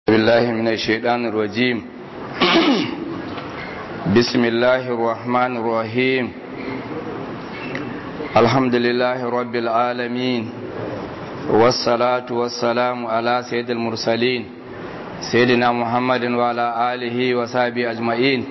بالله من الشيطان الرجيم بسم الله الرحمن الرحيم الحمد لله رب العالمين والصلاة والسلام على سيد المرسلين سيدنا محمد وعلى آله وصحبه أجمعين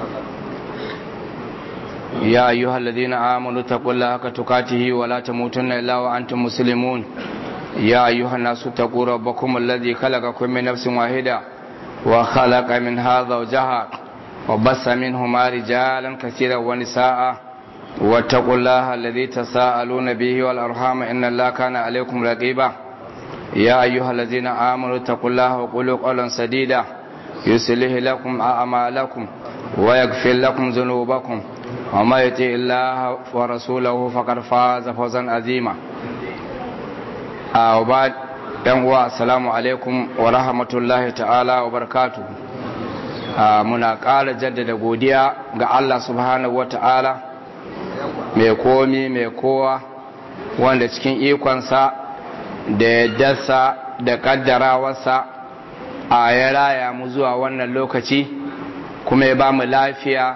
يا أيها الذين آمنوا اتقوا الله حق تقاته ولا تموتن إلا وأنتم مسلمون يا أيها الناس اتقوا ربكم الذي خلقكم من نفس واحدة وخلق منها زوجها وبث منهما رجالا كثيرا ونساء واتقوا الله الذي تساءلون به والأرحام إن الله كان عليكم رقيبا يا أيها الذين آمنوا اتقوا الله وقولوا قولا سديدا يصلح لكم أعمالكم ويغفر لكم ذنوبكم وما يطع الله ورسوله فقد فاز فوزا عظيما a ba yan uwa assalamu alaikum wa rahmatullahi ta'ala wa barakatu muna ƙara jaddada godiya ga Allah subhanahu wa ta'ala mai komi mai kowa wanda cikin ikonsa da yaddarsa da ƙaddarawarsa a ya raya mu zuwa wannan lokaci kuma ya ba mu lafiya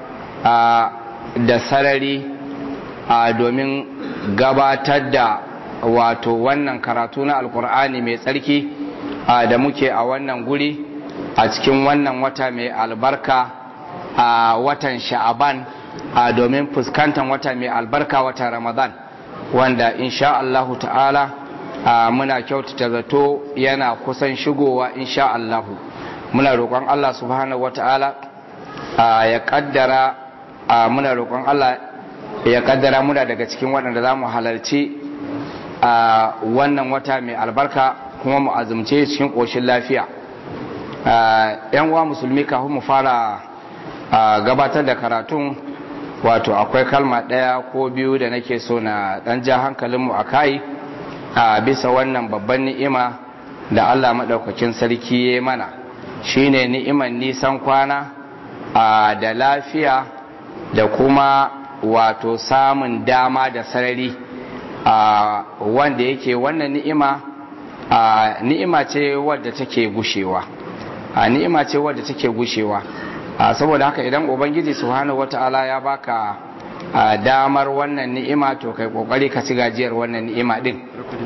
da sarari domin gabatar da wato wannan karatu na alkur'ani mai tsarki da muke a wannan guri a cikin wannan wata mai albarka a watan sha'aban domin fuskantar wata mai albarka watan ramadan wanda insha Allahu ta'ala muna kyautata zato yana kusan shigowa insha Allahu muna roƙon Allah subhanahu wa ta'ala ya kaddara muna roƙon Allah ya kaddara muna daga cikin waɗanda za mu halarci a wannan wata mai albarka kuma mu azumce cikin ƙoshin lafiya yan uwa musulmi kafin mu fara gabatar da karatun wato akwai kalma ɗaya ko biyu da nake so na ɗan ja hankalinmu a kai a bisa wannan babban ni'ima da allah maɗaukakin sarki ya mana shine ni'iman nisan kwana da lafiya da kuma wato samun dama da sarari Uh, wanda yake wannan ni'ima uh, ni'ima ce wadda take gushewa uh, ni'ima ce wadda take gushewa saboda haka idan ubangiji subhanahu wata'ala ya baka damar wannan ni'ima to kai kokari ka ci gajiyar wannan ni'ima din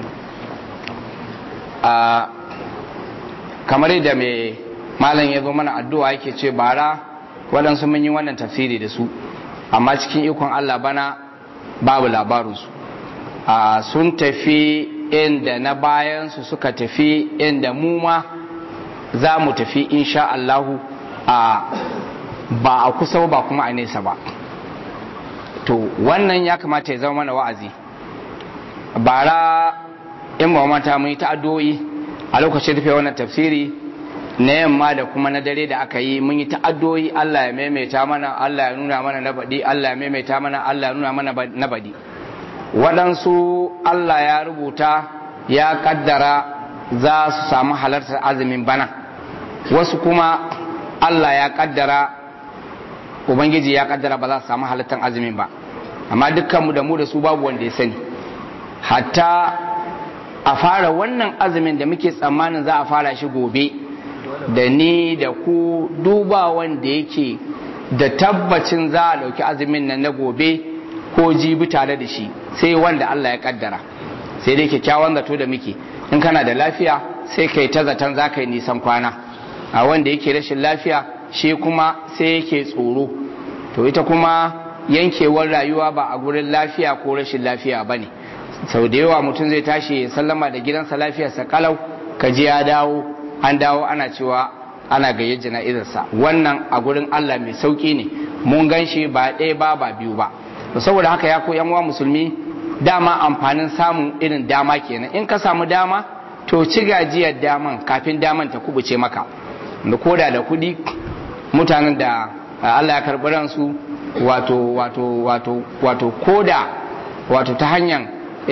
kamar yadda mai malam ya zo mana addu'a yake ce bara waɗansu mun yi wannan tafsiri da su amma cikin ikon Allah bana babu labarinsu Uh, sun tafi inda na bayansu suka tafi inda mu ma za mu tafi insha Allahu uh, ba a kusa ba kuma a nesa ba to wannan ya kamata ya zama mana wa'azi bara in ba mata mun yi ta'addo'i a lokacin rufe wannan tafsiri na yamma da kuma na dare da aka yi mun yi ta'addo'i Allah ya maimaita mana Allah ya nuna mana na baɗi Allah ya maimaita mana Allah ya nuna mana na baɗi waɗansu Allah ya rubuta ya kaddara za su samu halartar azumin bana wasu kuma Allah ya kaddara Ubangiji ya kaddara ba za su samu halartar azumin ba amma dukkanmu da mu da su babu wanda ya sani hatta a fara wannan azumin da muke tsammanin za a fara shi gobe da ni da ku duba wanda yake da tabbacin za a ɗauki azumin nan na gobe ko jibi tare da shi sai wanda Allah ya kaddara sai dai kyakkyawan zato da muke in kana da lafiya sai kai ta zaton za ka yi nisan kwana a wanda yake rashin lafiya shi kuma sai yake tsoro to ita kuma yankewar rayuwa ba a gurin lafiya ko rashin lafiya ba ne sau da yawa mutum zai tashi ya sallama da gidansa lafiyarsa kalau ka ji ya dawo an dawo ana cewa ana gayyar jana'izarsa wannan a gurin Allah mai sauki ne mun gan shi ba ɗaya ba ba biyu ba saboda haka ya ko yan uwa musulmi dama amfanin samun irin dama kenan in ka samu dama to ci gajiyar daman kafin daman ta kubuce maka da koda da kudi mutanen da Allah ya karɓi ransu wato wato wato wato koda wato ta hanyar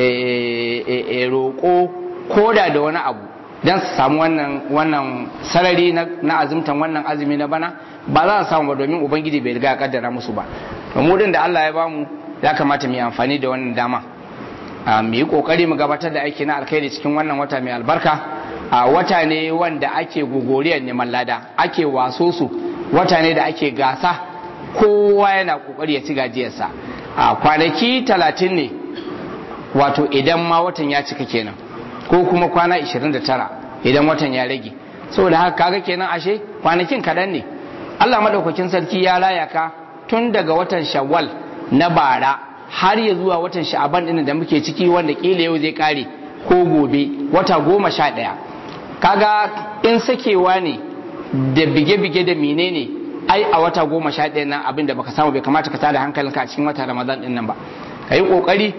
roƙo koda da wani abu don su samu wannan wannan sarari na azumtan wannan azumi na bana ba za a samu ba domin ubangiji bai riga kaddara musu ba mu da Allah ya bamu ya kamata mu yi amfani da wannan dama mu yi kokari mu gabatar da aiki na alkhairi cikin wannan wata mai albarka a wata ne wanda ake gogoriyar neman lada ake waso su wata ne da ake gasa kowa yana kokari ya ci gajiyarsa a kwanaki talatin ne wato idan ma watan ya cika kenan ko kuma kwana 29 idan watan ya rage saboda haka kaga kenan ashe kwanakin kaɗan ne Allah madaukakin sarki ya raya ka tun daga watan shawwal na bara har ya zuwa watan sha'aban ɗin da muke ciki wanda kila yau zai kare ko gobe wata goma sha ɗaya kaga in sakewa ne da bige-bige da menene ai a wata goma sha ɗaya nan abin da baka samu bai kamata ka tada hankalinka a cikin wata ramadan ɗin nan ba ka yi ƙoƙari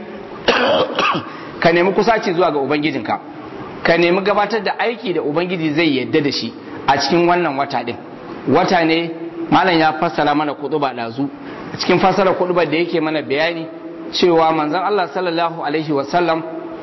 ka nemi kusaci zuwa ga ubangijinka ka nemi gabatar da aiki da ubangiji zai yadda da shi a cikin wannan wata ɗin wata ne malam ya fassara mana kuɗuba ɗazu a cikin fassara kuɗuba da yake mana bayani cewa manzon Allah sallallahu alaihi wasallam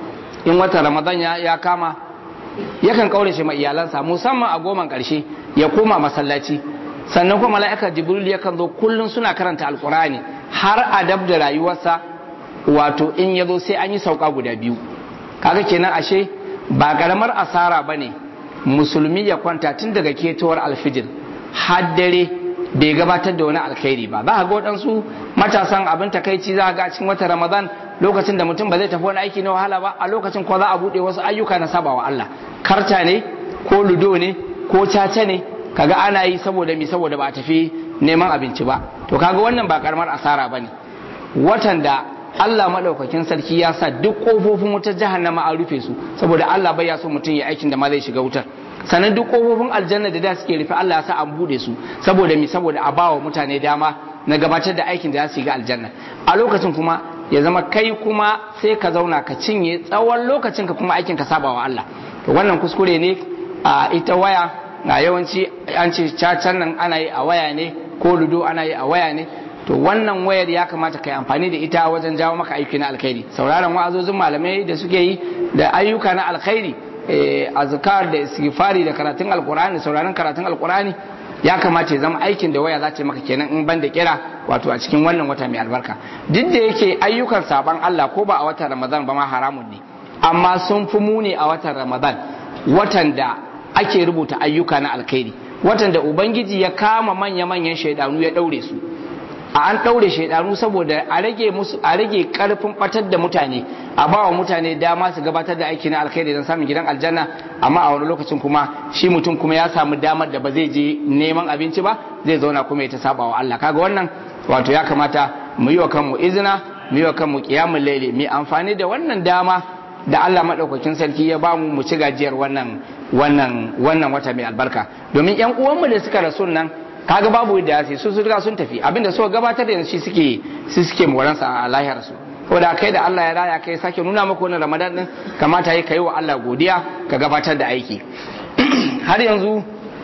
in wata ramadan ya kama yakan kaurace ma iyalansa musamman a goman karshe ya koma masallaci sannan kuma mala'ikar jibril yakan zo kullum suna karanta alkurani har a dab da rayuwarsa wato in ya zo sai an yi sauka guda biyu kaga kenan ashe ba karamar asara ba ne musulmi ya kwanta tun daga ketowar alfijir har dare bai gabatar da wani alkhairi ba za a ga waɗansu matasan abin takaici za a ga a cikin watan ramadan lokacin da mutum ba zai tafi wani aiki na wahala ba a lokacin ko za a buɗe wasu ayyuka na sabawa Allah karta ne ko ludo ne ko caca ne kaga ana yi saboda mi saboda ba a tafi neman abinci ba to kaga wannan ba karamar asara bane watan da Allah madaukakin sarki ya sa duk kofofin wutar jahannama an rufe su saboda Allah bai ya so mutum ya aikin da ma zai shiga wutar sannan duk kofofin aljanna da da suke rufe Allah ya sa an bude su saboda mi saboda a bawa mutane dama na gabatar da aikin da za su yi ga aljanna a lokacin kuma ya zama kai kuma sai ka zauna ka cinye tsawon lokacin ka kuma aikin ka saba wa Allah to wannan kuskure ne a ita waya na yawanci an ce cacan nan ana yi a waya ne ko ludo ana yi a waya ne to wannan wayar ya kamata ka yi amfani da ita wajen jawo maka aiki na alkhairi sauraron wa'azozin malamai da suke yi da ayyuka na alkhairi azkar da istighfari da karatun alkur'ani sauraron karatun alkur'ani ya kamata ya zama aikin da waya za ta maka kenan in ban da kira wato a cikin wannan wata mai albarka duk da yake ayyukan saban Allah ko ba a watan Ramadan ba ma haramun ne amma sun fi muni a watan Ramadan watan da ake rubuta ayyuka na alkhairi watan da ubangiji ya kama manya-manyan shaidanu ya daure su a an ɗaure shaidanu saboda a rage musu a rage karfin batar da mutane a ba wa mutane dama su gabatar da aiki na alkhairi don samun gidan aljanna amma a wani lokacin kuma shi mutum kuma ya samu damar da ba zai je neman abinci ba zai zauna kuma ya ta saba wa Allah kaga wannan wato ya kamata mu yi wa kanmu izina mu yi wa kanmu qiyamul layli mu amfani da wannan dama da Allah madaukakin sarki ya ba mu mu ci gajiyar wannan wannan wannan wata mai albarka domin yan uwanmu da suka rasu nan kaga babu da ya su su riga sun tafi abinda suka gabatar da shi suke su suke moransa a lahiyar su ko da kai da Allah ya raya kai sake nuna maka wannan Ramadan din kamata yi kai wa Allah godiya ka gabatar da aiki har yanzu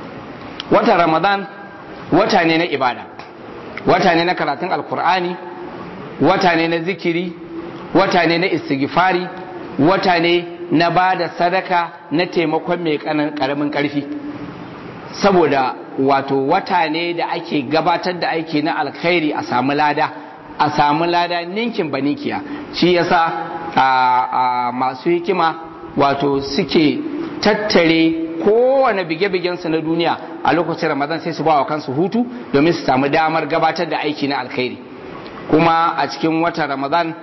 watan Ramadan wata ne na ibada wata ne na karatun alkur'ani wata ne na zikiri wata ne na istighfari wata ne na ba da sadaka na taimakon mai karamin karfi saboda wato wata ne da ake gabatar da aiki na alkhairi a samu lada a samu lada ninkin banikiya shi yasa a masu hikima wato suke tattare kowane bige-bigensu na duniya a lokacin ramadan sai su ba wa kansu hutu domin su samu damar gabatar da aiki na alkhairi kuma a cikin watan ramadan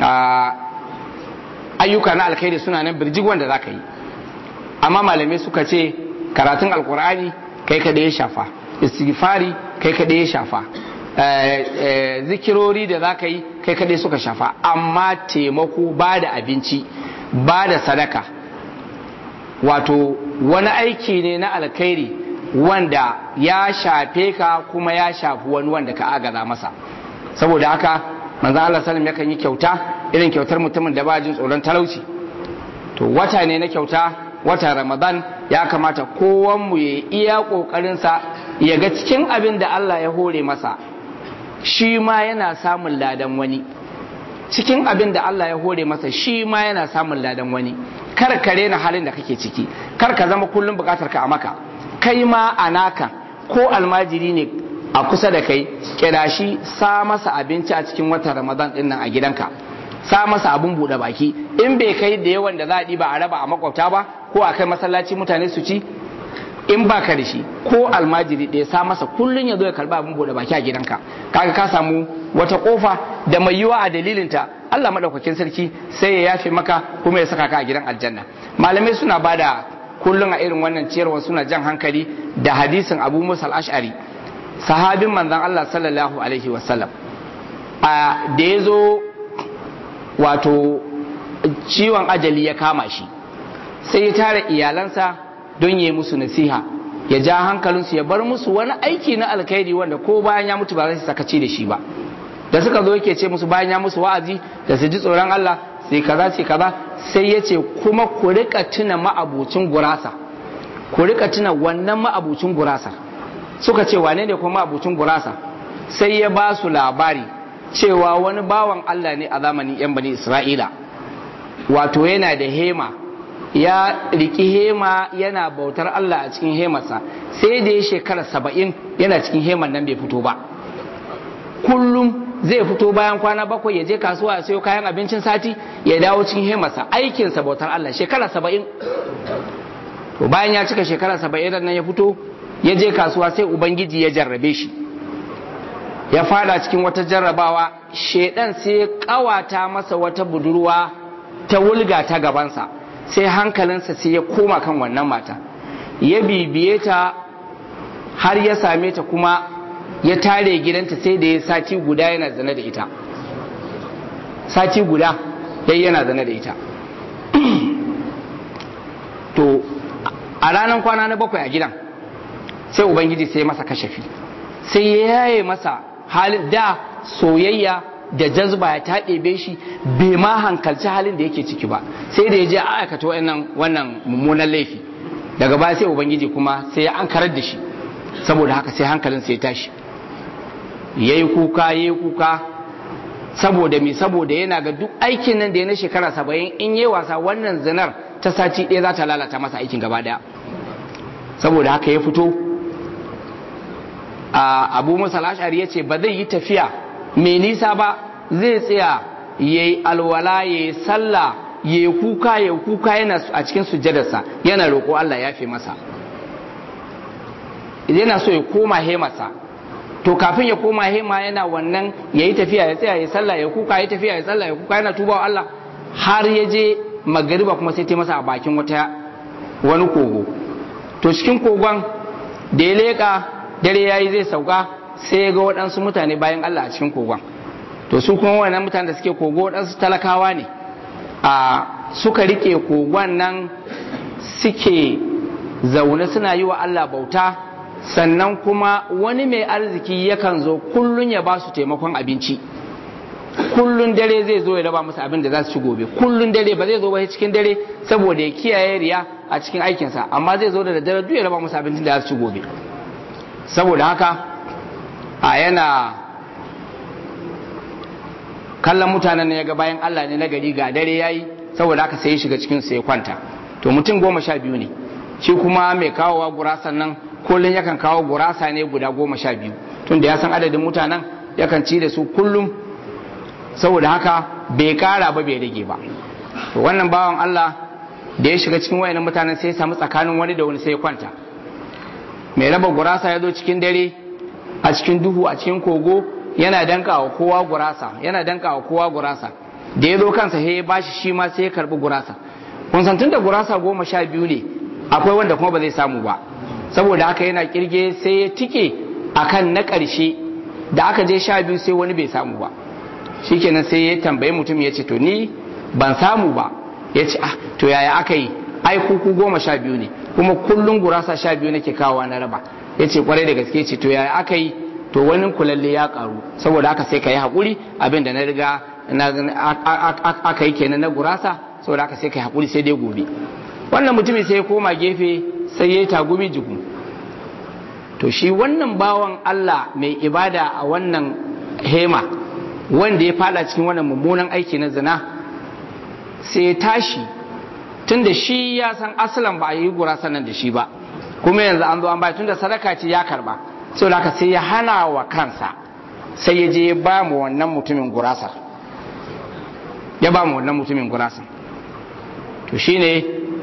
ayyuka na alkhairi suna nan birjig wanda za ka yi amma malamai suka ce karatun alkur'ani kai kada ya shafa istighfari kai kada ya shafa zikirori da za ka yi kai kada suka shafa amma taimako ba da abinci ba da sadaka wato wani aiki ne na alkhairi wanda ya shafe ka kuma ya shafi wani wanda ka agaza masa saboda haka manzo Allah sallam yakan yi kyauta irin kyautar mutumin da ba jin tsoron talauci to wata ne na kyauta wata ramadan ya kamata kowanmu ya iya ƙoƙarinsa ya ga cikin abin da Allah ya hore masa shi ma yana samun ladan wani cikin abin da Allah ya hore masa shi ma yana samun ladan wani kar ka rena halin da kake ciki kar ka zama kullum bukatar ka a maka kai ma a naka ko almajiri ne a kusa da kai kira shi sa masa abinci a cikin watan ramadan din nan a gidanka sa masa abun buɗe baki in bai kai da yawan da za a ɗiba a raba a makwabta ba ko a kai masallaci mutane su ci in ba ka da shi ko almajiri ɗaya sa masa kullum ya zo ya karba abin bude baki a gidanka kaga ka samu wata kofa da mai yiwa a dalilinta Allah madaukakin sarki sai ya yafe maka kuma ya saka ka a gidan aljanna malamai suna bada kullum a irin wannan ciyarwa suna jan hankali da hadisin Abu Musa al-Ash'ari sahabin manzon Allah sallallahu alaihi wasallam a da ya zo wato ciwon ajali ya kama shi sai ya tara iyalansa don yi musu nasiha ya ja hankalinsu ya bar musu wani aiki na alkhairi wanda ko bayan ya mutu ba zai sakaci da shi ba da suka zo yake ce musu bayan ya musu wa'azi da su ji tsoron Allah sai kaza sai kaza sai ya ce kuma ku rika tuna ma'abucin gurasa ku rika tuna wannan ma'abucin gurasa suka ce wane ne kuma ma'abucin gurasa sai ya ba su labari cewa wani bawan Allah ne a zamanin yan bani Isra'ila wato yana da hema ya riki hema yana bautar Allah a cikin hemarsa sai da ya shekara saba'in yana cikin heman nan bai fito ba kullum zai fito bayan kwana bakwai ya je kasuwa ya sayo kayan abincin sati ya dawo cikin hemarsa aikinsa bautar Allah shekara saba'in to bayan ya cika shekara saba'in nan ya fito ya je kasuwa sai ubangiji ya jarrabe shi ya fada cikin wata jarrabawa shedan sai ya kawata masa wata budurwa ta wulga ta gabansa sai hankalinsa sai ya koma kan wannan mata ya bibiye ta har ya same ta kuma ya tare gidanta sai da ya sati guda yana zane da ita sati guda dai yana zane da ita to a ranar kwana na bakwai a gidan sai ubangiji sai masa kashafi sai ya yaye masa halin da soyayya da jazba ya ta ɗebe shi bai ma hankalci halin da yake ciki ba sai da ya je a aikata wannan wannan mummunan laifi daga baya sai ubangiji kuma sai ya ankarar da shi saboda haka sai hankalin sai ya tashi yayi kuka yayi kuka saboda me saboda yana ga duk aikin nan da ya na shekara saba'in in yi wasa wannan zinar ta sati ɗaya za ta lalata masa aikin gaba ɗaya saboda haka ya fito a abu musa ashari ya ce ba zai yi tafiya mai nisa ba zai tsaya ya yi alwala ya yi sallah ya yi kuka ya kuka yana a cikin sujjadarsa yana roƙo Allah ya fi masa yana so ya koma hemarsa to kafin ya koma hema yana wannan ya yi tafiya ya tsaya ya sallah ya kuka ya tafiya ya sallah ya kuka yana tuba wa Allah har ya je magariba kuma sai ta masa a bakin wata wani kogo to cikin kogon da ya leƙa dare ya yi zai sauka sai ya ga waɗansu mutane bayan Allah a cikin kogon to su kuma wannan mutane da suke kogo waɗansu talakawa ne a suka rike kogon nan suke zaune suna yi wa Allah bauta sannan kuma wani mai arziki yakan zo kullun ya ba su taimakon abinci kullun dare zai zo ya raba musu abin da za su ci gobe kullun dare ba zai zo ba cikin dare saboda ya kiyaye riya a cikin aikinsa amma zai zo da daddare duk ya raba musu abincin da za su ci gobe saboda haka a yana kallon mutanen ne ya ga bayan Allah ne na gari ga dare yayi saboda haka sai ya shiga cikin su ya kwanta to mutum goma sha biyu ne shi kuma mai kawowa gurasan nan kullum yakan kawo gurasa ne guda goma sha biyu tunda ya san adadin mutanen yakan ci da su kullum saboda haka bai kara ba bai rage ba to wannan bawan Allah da ya shiga cikin wayannan mutanen sai ya samu tsakanin wani da wani sai ya kwanta mai raba gurasa ya zo cikin dare a cikin duhu a cikin kogo yana danka wa kowa gurasa yana danka wa kowa gurasa da ya zo kansa sai ya bashi shi ma sai ya karbi gurasa kun san tunda gurasa goma sha biyu ne akwai wanda kuma ba zai samu ba saboda haka yana kirge sai ya tike akan na ƙarshe da aka je sha biyu sai wani bai samu ba shikenan sai ya tambayi mutum ya ce to ni ban samu ba ya ce ah to yaya aka yi ai kuku goma sha biyu ne kuma kullum gurasa sha biyu nake kawowa na raba ya ce kwarai da gaske ce to yaya aka yi to wani kulalle ya karu saboda haka sai ka yi haƙuri abin da na riga aka yi kenan na gurasa saboda haka sai ka yi haƙuri sai dai gobe wannan mutumin sai ya koma gefe sai ya yi tagumi jiku to shi wannan bawan Allah mai ibada a wannan hema wanda ya fada cikin wannan mummunan aiki na zina sai ya tashi tun da shi ya san asalan ba a yi gurasa nan da shi ba kuma yanzu an zo an bai tun da sadaka ce ya karba saboda haka sai ya hana wa kansa sai ya je ya ba mu wannan mutumin gurasar ya ba mu wannan mutumin gurasar to shine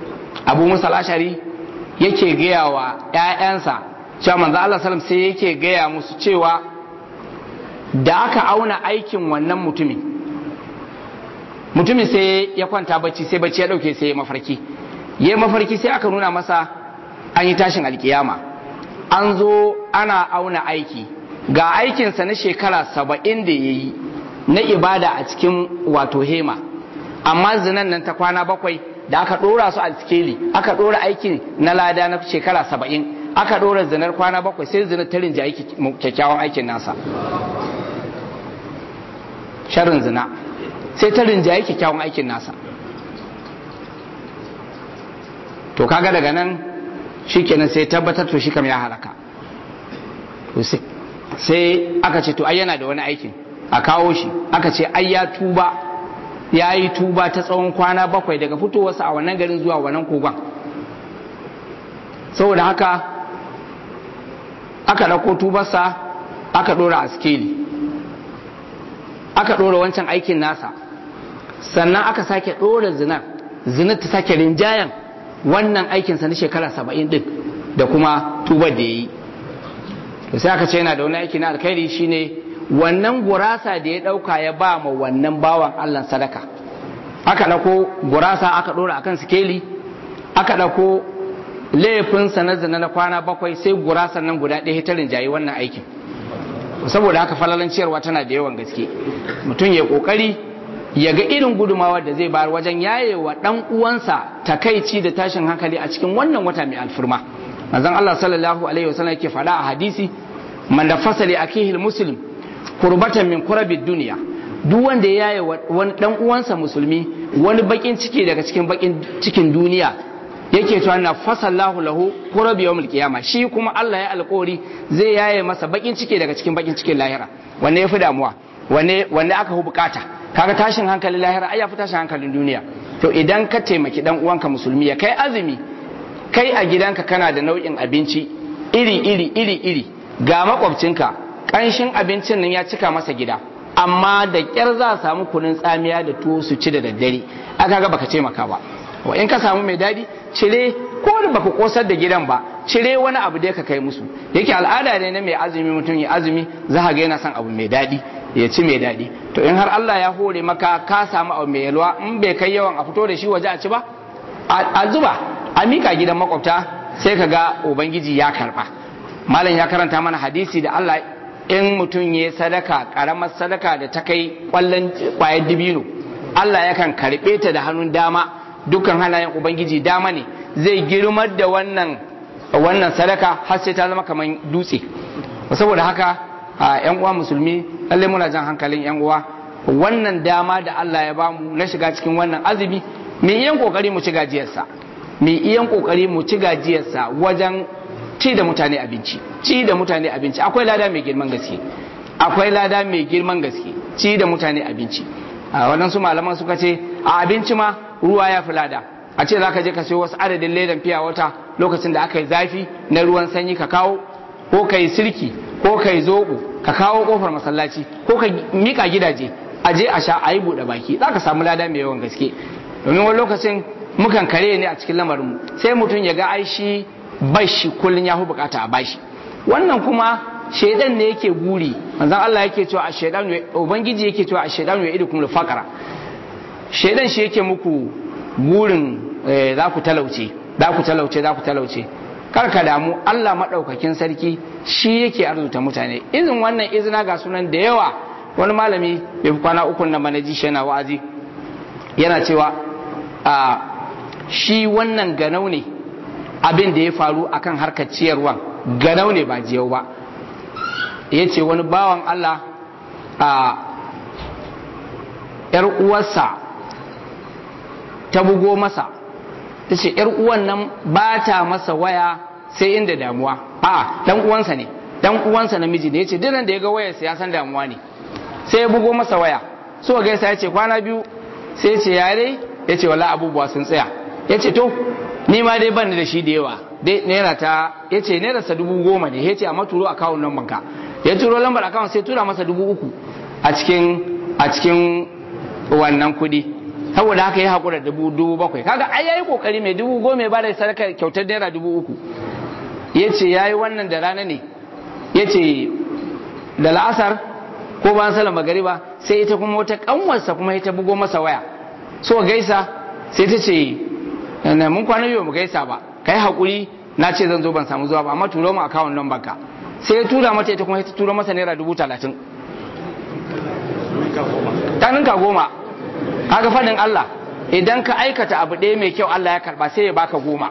abu musa ashari yake gaya wa 'ya'yansa cewa manzo Allah sallam sai yake gaya musu cewa da aka auna aikin wannan mutumin mutumin sai ya kwanta bacci sai bacci ya dauke sai ya mafarki ya mafarki sai aka nuna masa an yi tashin alkiyama an zo ana auna aiki ga aikinsa na shekara saba'in da ya yi na ibada a cikin wato hema amma zinan nan ta kwana bakwai da aka ɗora su a sikeli aka ɗora aikin na lada na shekara saba'in aka ɗora zinar kwana bakwai sai zinar ta rinja kyakkyawan aikin nasa sharin zina sai ta rinjaye kyakkyawan aikin nasa to kaga daga nan shikenan sai tabbatar to shi kam ya halaka to sai aka ce to ai yana da wani aikin a kawo shi aka ce ai ya tuba ya yi tuba ta tsawon kwana bakwai daga fitowarsa a wannan garin zuwa wannan kogon saboda haka aka ɗauko tubarsa aka ɗora a skeli aka ɗora wancan aikin nasa sannan aka sake ɗora zinar zinar ta sake rinjayen wannan aikinsa na shekara saba'in ɗin da kuma tubar da ya yi to sai aka ce yana da wani aiki na alkhairi shine wannan gurasa da ya ɗauka ya ba ma wannan bawan allah sadaka aka ɗauko gurasa aka ɗora akan sikeli aka ɗauko laifinsa na zina na kwana bakwai sai gurasan nan guda ɗaya ta rinjayi wannan aikin saboda haka falalan ciyarwa tana da yawan gaske mutum ya kokari ya ga irin gudumawar da zai bayar wajen yayewa dan uwansa takaici da tashin hankali a cikin wannan wata mai alfirma manzon Allah sallallahu alaihi wasallam yake faɗa a hadisi man da fasali akihi muslim kurbatan min kurabid duniya duk wanda ya yaye wani dan uwansa musulmi wani bakin ciki daga cikin bakin cikin duniya yake cewa na fasallahu lahu kurabi yawmul qiyama shi kuma Allah ya alƙori zai yaye masa bakin ciki daga cikin bakin cikin lahira wanne yafi damuwa wanne wanne aka hu bukata kaga tashin hankalin lahira ai yafi tashin hankalin duniya to idan ka taimaki dan uwanka musulmi ya kai azumi kai a gidanka kana da nau'in abinci iri iri iri iri ga makwabcinka kanshin abincin nan ya cika masa gida amma da kyar za a samu kunun tsamiya da tuwo su ci da daddare aka ga baka taimaka ba wa in ka samu mai dadi cire ko da baka kosar da gidan ba cire wani abu da ka kai musu yake al'ada ne na mai azumi mutum ya azumi za ga yana son abu mai dadi ya ci mai dadi to in har Allah ya hore maka ka samu abu mai yalwa in bai kai yawan a fito da shi waje a ci ba a zuba a mika gidan makwabta sai ka ga ubangiji ya karba malam ya karanta mana hadisi da Allah in mutum ya sadaka karamar sadaka da ta kai kwallon kwayar dibino Allah yakan karbe ta da hannun dama dukkan halayen ubangiji dama ne zai girmar da wannan wannan sadaka har sai ta zama kamar dutse saboda haka yan uwa musulmi lalle muna jan hankalin yan uwa wannan dama da Allah ya bamu na shiga cikin wannan azumi mu iyan kokari mu ci gajiyarsa mu iyan kokari mu ci gajiyarsa wajen ci da mutane abinci ci da mutane abinci akwai lada mai girman gaske akwai lada mai girman gaske ci da mutane abinci a waɗansu malaman suka ce a abinci ma ruwa ya fi lada a ce za ka je ka sayo wasu adadin ledan fiya wata lokacin da aka yi zafi na ruwan sanyi ka kawo ko ka yi sirki ko ka yi zoɓo ka kawo kofar masallaci ko ka mika gidaje a je a sha a yi buɗe baki za ka samu lada mai yawan gaske domin wani lokacin mukan kare ne a cikin lamarinmu sai mutum ya ga ai shi bashi kullum ya fi bukata a bashi wannan kuma shaidan ne yake guri manzon Allah yake cewa a shaidan ubangiji yake cewa a shaidan ya idukum al faqara shaidan shi yake muku gurin za ku talauce za ku talauce za ku talauce kar ka damu Allah madaukakin sarki shi yake arzuta mutane izin wannan izina ga sunan da yawa wani malami bai fi kwana uku na manaji shi yana wa'azi yana cewa a shi wannan ganau ne abin da ya faru akan harkar ciyarwa ganau ne ba jiyau ba ya ce wani bawan Allah a ‘yar uwarsa ta bugo masa ta ce ‘yar uwan nan ba ta masa waya sai inda damuwa a dan uwansa ne dan uwansa namiji ne ya ce dinan da ya ga wayarsa ya san damuwa ne sai ya bugo masa waya so gaisa ya ce kwana biyu sai ya ce yare ya ce wala abubuwa sun tsaya ya ce to ni ma dai ban da shi da yawa dai naira ta ya ce naira sa dubu goma ne ya ce amma turo akawun nan banka ya turo lambar akawun sai tura masa dubu uku a cikin a cikin wannan kudi saboda haka ya haƙura dubu dubu bakwai kaga ai yayi kokari mai dubu goma ya bada sadaka kyautar naira dubu uku ya ce ya yi wannan da rana ne ya ce da la'asar ko bayan salar magariba sai ita kuma wata kanwarsa kuma ita bugo masa waya so gaisa sai ta ce mun kwana biyu mu gaisa ba kai haƙuri na ce zan zo ban samu zuwa ba amma turo mu akawun nan baka sai ya tura mata ita kuma ta tura masa naira dubu talatin ta ninka goma kaga fadin Allah idan ka aikata abu ɗaya mai kyau Allah ya karba sai ya baka goma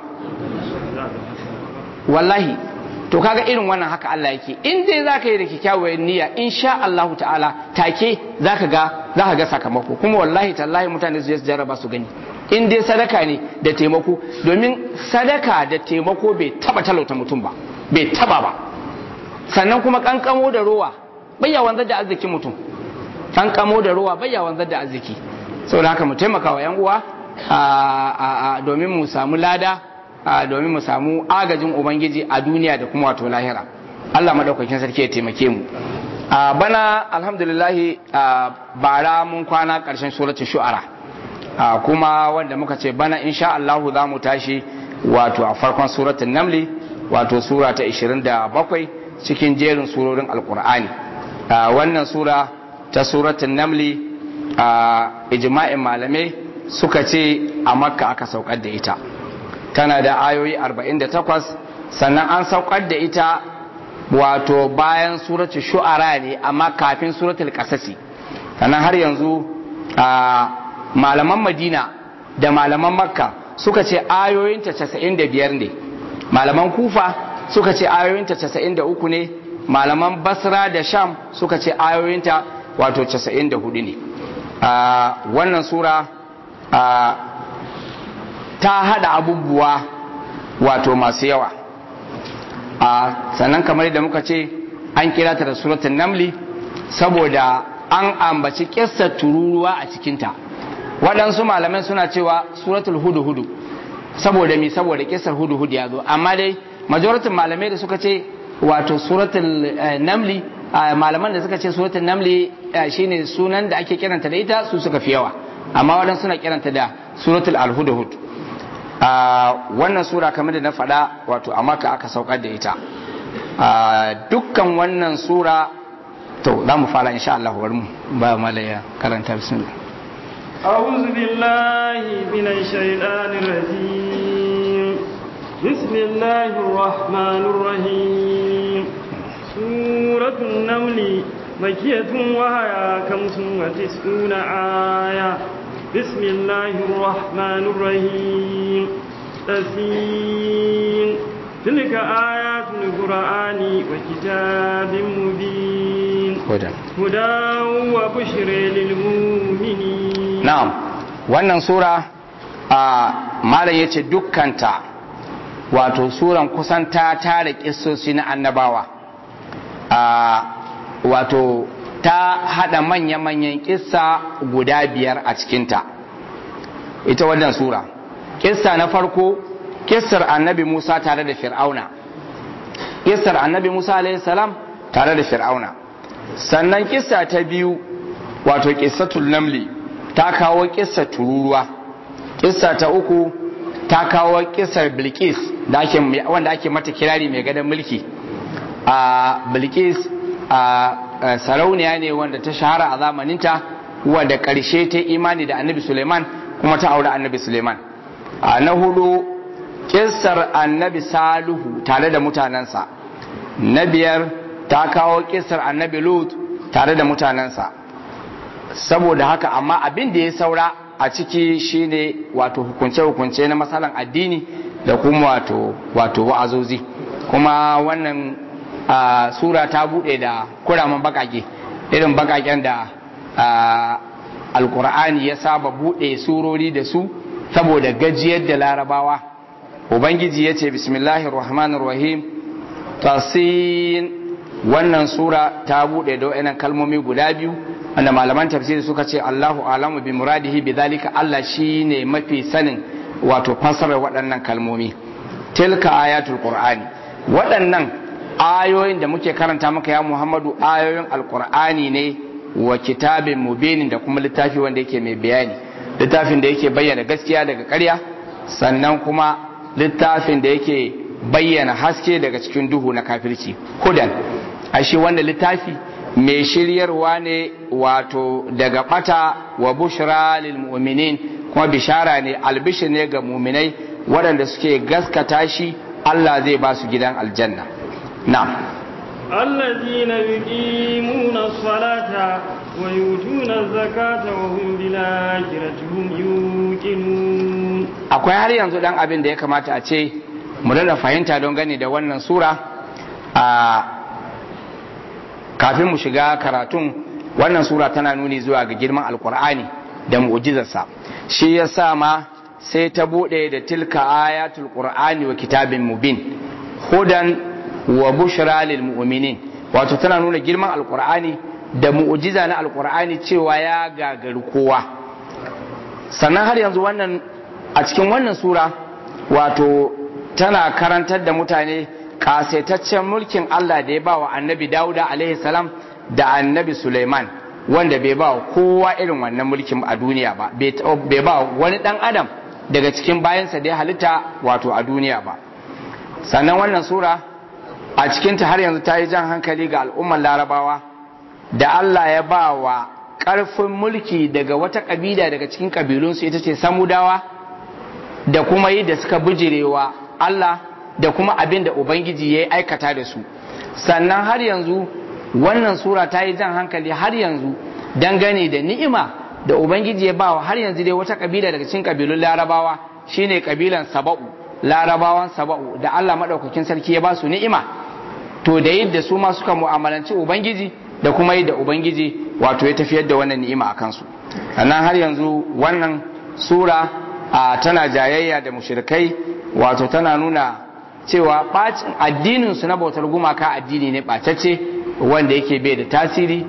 wallahi to kaga irin wannan haka Allah yake in dai zaka yi da kyakkyawar niyya insha Allah ta'ala take zaka ga zaka ga sakamako kuma wallahi tallahi mutane su je su jarraba su gani in dai sadaka ne da taimako domin sadaka da taimako bai taba talauta mutum ba bai taba ba sannan kuma kankamo da rowa bayya wanzar da arzikin mutum kankamo da rowa bayya wanzar da arziki saboda haka mu taimaka wa yan uwa domin mu samu lada domin mu samu agajin ubangiji a duniya da kuma wato lahira Allah madaukakin sarki ya taimake mu bana alhamdulillahi bara mun kwana karshen suratul shu'ara kuma wanda muka ce bana insha Allah za mu tashi wato a farkon suratul namli wato sura ta 27 cikin jerin surorin alkur'ani wannan sura ta suratul namli ijma'in malamai suka ce a makka aka saukar da ita tana da ayoyi 48 sannan an saukar da ita wato bayan suratul shu'ara ne amma kafin suratul kasasi sannan har yanzu malaman madina da malaman makka suka ce ayoyinta 95 ne malaman kufa suka ce ayoyinta 93 ne malaman basra da sham suka ce ayoyinta wato 94 ne wannan sura ta hada abubuwa wato masu yawa sannan kamar da muka ce an kira ta da suratun namli saboda an ambaci kissar tururuwa a cikinta waɗansu malamai suna cewa suratul hudu hudu saboda mi saboda kissar hudu hudu ya zo amma dai majoratin malamai da suka ce wato suratul namli malaman da suka ce suratul namli shine sunan da ake kiranta da ita su suka fi yawa amma waɗansu suna kiranta da suratul alhudhud wannan sura kamar da na faɗa wato a maka aka saukar da ita dukkan wannan sura to za mu fara insha Allah bari mu ba malaya karanta bismillah أعوذ بالله من الشيطان الرجيم بسم الله الرحمن الرحيم سورة النمل مكية وهي خمس وتسعون آية بسم الله الرحمن الرحيم تسين تلك آيات القرآن وكتاب مبين هدى هدى وبشر للمؤمنين na'am wannan sura a malam yace dukkanta wato suran kusan ta tare kissosi na annabawa a wato ta hada manya-manyan kissa guda biyar a cikinta ita wannan sura kissa na farko kissar annabi musa tare da fir'auna kissar annabi musa alaihi salam tare da fir'auna sannan kissa ta biyu wato kissatul namli ta kawo kissar tururuwa kissa ta uku ta kawo kissar bilkis da ake wanda ake mata kirari mai gadon mulki a bilkis a sarauniya ne wanda ta shahara a zamaninta wadda karshe ta imani da annabi suleiman kuma ta aure annabi suleiman a na hudu kissar annabi saluhu tare da mutanensa na biyar ta kawo kissar annabi lut tare da mutanensa saboda haka amma abin da ya saura a ciki shine wato hukunce-hukunce na matsalan addini da kuma wato wato wa'azozi kuma wannan sura ta bude da kuraman bakake irin bakaken da alkur'ani ya saba bude surori da su saboda gajiyar da larabawa ubangiji ya ce bismillahir rahmanir rahim tasin wannan sura ta bude da wayannan kalmomi guda biyu wanda malaman tafsiri suka ce Allahu alamu bi muradihi bi zalika Allah shine mafi sanin wato fassarar waɗannan kalmomi tilka ayatul qur'ani waɗannan ayoyin da muke karanta maka ya Muhammadu ayoyin alqur'ani ne wa kitabin mubinin da kuma littafi wanda yake mai bayani littafin da yake bayyana gaskiya daga ƙarya sannan kuma littafin da yake bayyana haske daga cikin duhu na kafirci hudan ashe wanda littafi mai shiryarwa ne wato daga bata wa bushra lil mu'minin kuma bishara ne albishir ne ga mu'minai waɗanda suke gaskata shi Allah zai ba su gidan aljanna na'am الذين يقيمون الصلاة ويؤتون الزكاة وهم بالآخرة هم يوقنون akwai har yanzu dan abin da ya kamata a ce mu da fahimta don gani da wannan sura a kafin mu shiga karatun wannan sura tana nuni zuwa ga girman alkur'ani da mu'jizarsa shi ya sa ma sai ta bude da tilka ayatul qur'ani wa kitabin mubin hudan wa bushra lil mu'minin wato tana nuna girman alkur'ani da mu'jiza na alkur'ani cewa ya gagari kowa sannan har yanzu wannan a cikin wannan sura wato tana karantar da mutane kasaitaccen mulkin Allah da ya ba wa annabi Dawuda alaihi salam da annabi Suleiman wanda bai ba kowa irin wannan mulkin a duniya ba bai ba wani dan adam daga cikin bayansa da ya halitta wato a duniya ba sannan wannan sura a cikinta har yanzu ta yi jan hankali ga al'ummar larabawa da Allah ya ba wa ƙarfin mulki daga wata ƙabila daga cikin ƙabilunsu ita ce samudawa da kuma yi da suka bijirewa Allah da kuma abin da Ubangiji ya aikata da su sannan har yanzu wannan sura ta yi jan hankali har yanzu dangane da ni'ima da Ubangiji ya bawa har yanzu dai wata kabila daga cikin kabilun larabawa shine kabilan saba'u larabawan saba'u da Allah maɗaukakin sarki ya ba su ni'ima to da yadda su ma suka mu'amalanci Ubangiji da kuma yadda Ubangiji wato ya tafiyar da wannan ni'ima a kansu sannan har yanzu wannan sura a tana jayayya da mushrikai wato tana nuna cewa bacin addinin su na bautar gumaka addini ne bacacce wanda yake bai da tasiri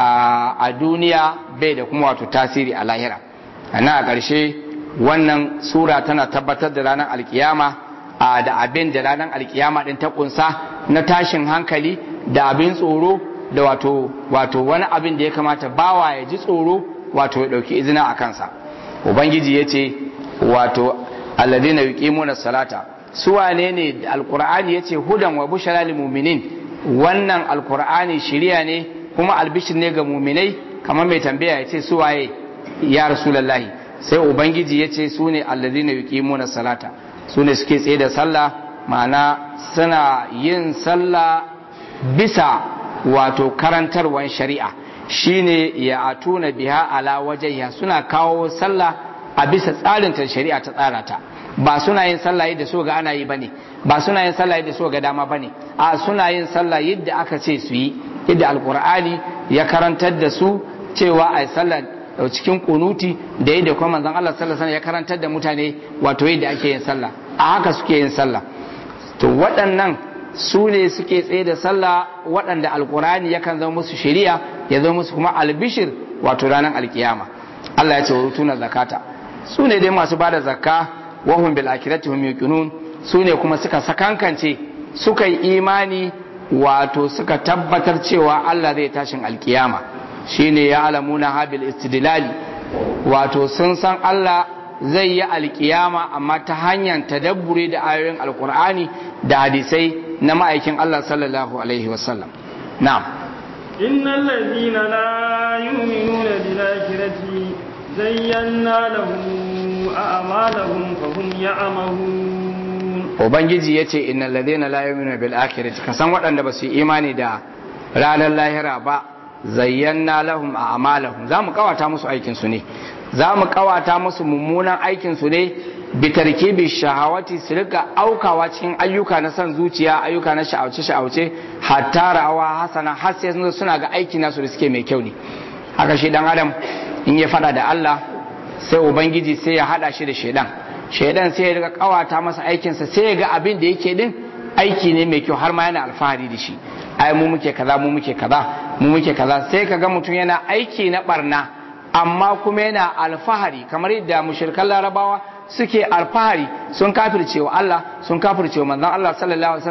a duniya bai da kuma wato tasiri a lahira ana a ƙarshe wannan sura tana tabbatar da ranar alkiyama da abin da ranar alkiyama din ta kunsa na tashin hankali da abin tsoro da wato wato wani abin da ya kamata bawa ya ji tsoro wato ya ɗauki izina a kansa ubangiji ya ce wato alladina yuqimuna salata su wane ne alqur'ani yace hudan wa bushara lil mu'minin wannan alqur'ani shiriya ne kuma albishir ne ga mu'minai kamar mai tambaya yace su waye ya rasulullahi sai ubangiji yace su ne alladina yuqimuna salata su ne suke tsaye da sallah ma'ana suna yin sallah bisa wato karantarwan shari'a shine ya atuna biha ala wajhiha suna kawo sallah a bisa tsarin ta shari'a ta tsara ta ba suna yin sallah yadda so ga ana yi bane ba suna yin sallah yadda so ga dama bane a suna yin sallah yadda aka ce su yi yadda alqur'ani ya karantar da su cewa ai sallah cikin kunuti da yadda kuma manzon Allah sallallahu alaihi ya karantar da mutane wato yadda ake yin sallah a haka suke yin sallah to waɗannan su ne suke tsaye da sallah waɗanda alqur'ani yakan zama musu shari'a ya zama musu kuma albishir wato ranar alkiyama Allah ya ce wa tuna zakata su ne dai masu bada zakka wahum bil akhirati hum yuqinun su ne kuma suka sakankance suka yi imani wato suka tabbatar cewa Allah zai tashin alkiyama shine ya alamuna habil istidlali wato sun san Allah zai yi alkiyama amma ta hanyar tadabburi da ayoyin alkur'ani da hadisai na ma'aikin Allah sallallahu alaihi wasallam na'am إن الذين لا يؤمنون بالآخرة زينا لهم أعمالهم فهم يعمهون ubangiji ya ce innal ladina la yu'minuna bil akhirati ka san waɗanda ba su yi imani da ranar lahira ba zayyana lahum a'malahum za mu kawata musu aikin su ne za mu kawata musu mummunan aikin su ne bi tarkibi shahawati su rika aukawa cikin ayyuka na san zuciya ayyuka na sha'auce sha'auce hatta rawa hasana har sai suna ga aiki nasu da suke mai kyau ne haka shi dan adam in ya fada da Allah sai ubangiji sai ya hada shi da shaidan shaidan sai ya riga kawata masa aikinsa sai ya ga abin da yake din aiki ne mai kyau har ma yana alfahari da shi ai mu muke kaza mu muke kaza mu muke kaza sai ka ga mutum yana aiki na barna amma kuma yana alfahari kamar yadda mushrikan larabawa suke alfahari sun kafirce wa Allah sun kafirce wa manzon Allah sallallahu alaihi wasallam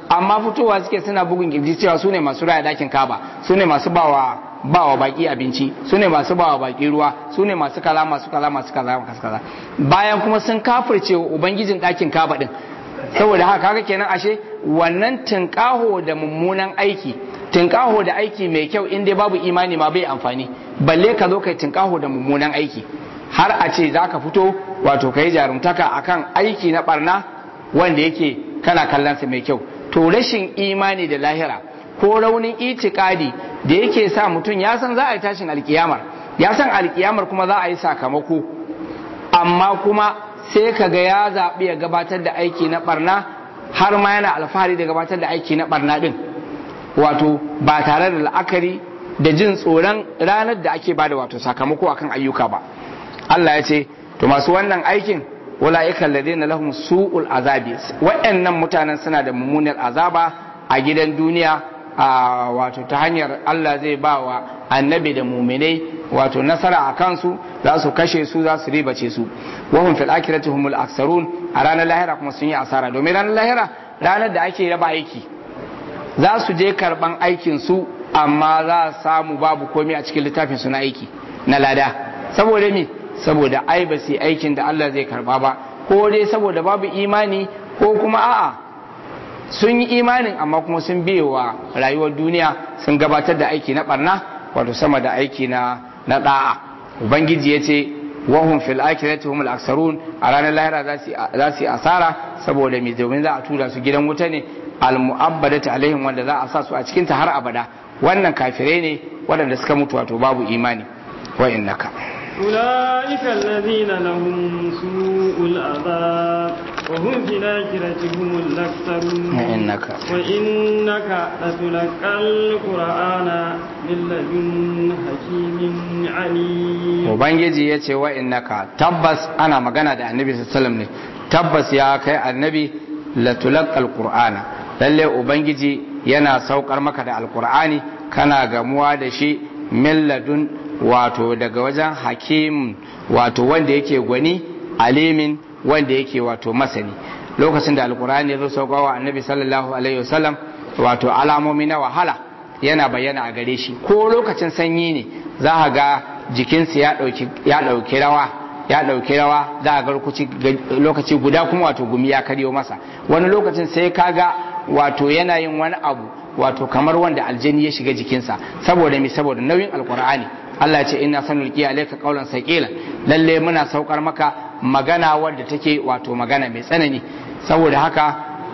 amma fitowa suke suna bugun kirji cewa su ne masu raya dakin kaba su ne masu bawa bawa baki abinci su ne masu bawa baki ruwa su ne masu kala masu kala masu kaza masu kaza bayan kuma sun kafirce wa ubangijin dakin kaba din saboda haka kaga kenan ashe wannan tinkaho da mummunan aiki tinkaho da aiki mai kyau in dai babu imani ma bai amfani balle ka zo kai tinkaho da mummunan aiki har a ce za ka fito wato ka yi jarumtaka akan aiki na barna wanda yake kana kallonsa mai kyau to rashin imani da lahira ko raunin itikadi da yake sa mutum ya san za a yi tashin alkiyamar ya san alkiyamar kuma za a yi sakamako amma kuma sai ka ga ya zaɓi ya gabatar da aiki na barna har ma yana alfahari da gabatar da aiki na barna din wato ba tare da la'akari da jin tsoron ranar da ake bada wato sakamako akan ayyuka ba Allah ya ce to masu wannan aikin ulaika alladhina lahum su'ul azabi waɗannan mutanen suna da mummunar azaba a gidan duniya a wato ta hanyar Allah zai ba wa annabi da muminai wato nasara a kansu za su kashe su za su ribace su wahum fil akhirati humul aksarun a ranar lahira kuma sun yi asara domin ranar lahira ranar da ake raba aiki za su je karban aikin su amma za a samu babu komai a cikin littafin su na aiki na lada saboda me saboda ai ba su aikin da Allah zai karba ba ko dai saboda babu imani ko kuma a'a sun yi imanin amma kuma sun wa rayuwar duniya sun gabatar da aiki na barna wato sama da aiki na na da'a ubangiji ya ce wahum fil akhirati humul aksarun a ranar lahira za su yi asara saboda mai domin za a tura su gidan wuta ne al mu'abbadatu alaihim wanda za a sa su a cikin ta har abada wannan kafirai ne waɗanda suka mutu wato babu imani wa innaka أولئك الذين لهم سوء العذاب وهم في الآخرة هم الأكثرون وإنك وإنك لتلقى القرآن من لدن حكيم عليم Ubangiji ya ce wa innaka tabbas ana magana da annabi sallam ne tabbas ya kai annabi latulaqal qur'ana lalle ubangiji yana saukar maka da alqur'ani kana gamuwa da shi min ladun wato daga wajen hakim wato wanda yake gwani alimin wanda yake wato masani lokacin da alkur'ani ya zo saukawa annabi sallallahu alaihi wasallam wato alamomi na wahala yana bayyana a gare shi ko lokacin sanyi ne za a ga jikinsa ya ɗauki rawa ya ɗauki rawa za a ga lokaci guda kuma wato gumi ya karyo masa wani lokacin sai kaga wato yana yin wani abu wato kamar wanda aljani ya shiga jikinsa saboda mi saboda nauyin alkur'ani Allah ce ina sanulki alayka qaulan saqila lalle muna saukar maka magana wadda take wato magana mai tsanani saboda haka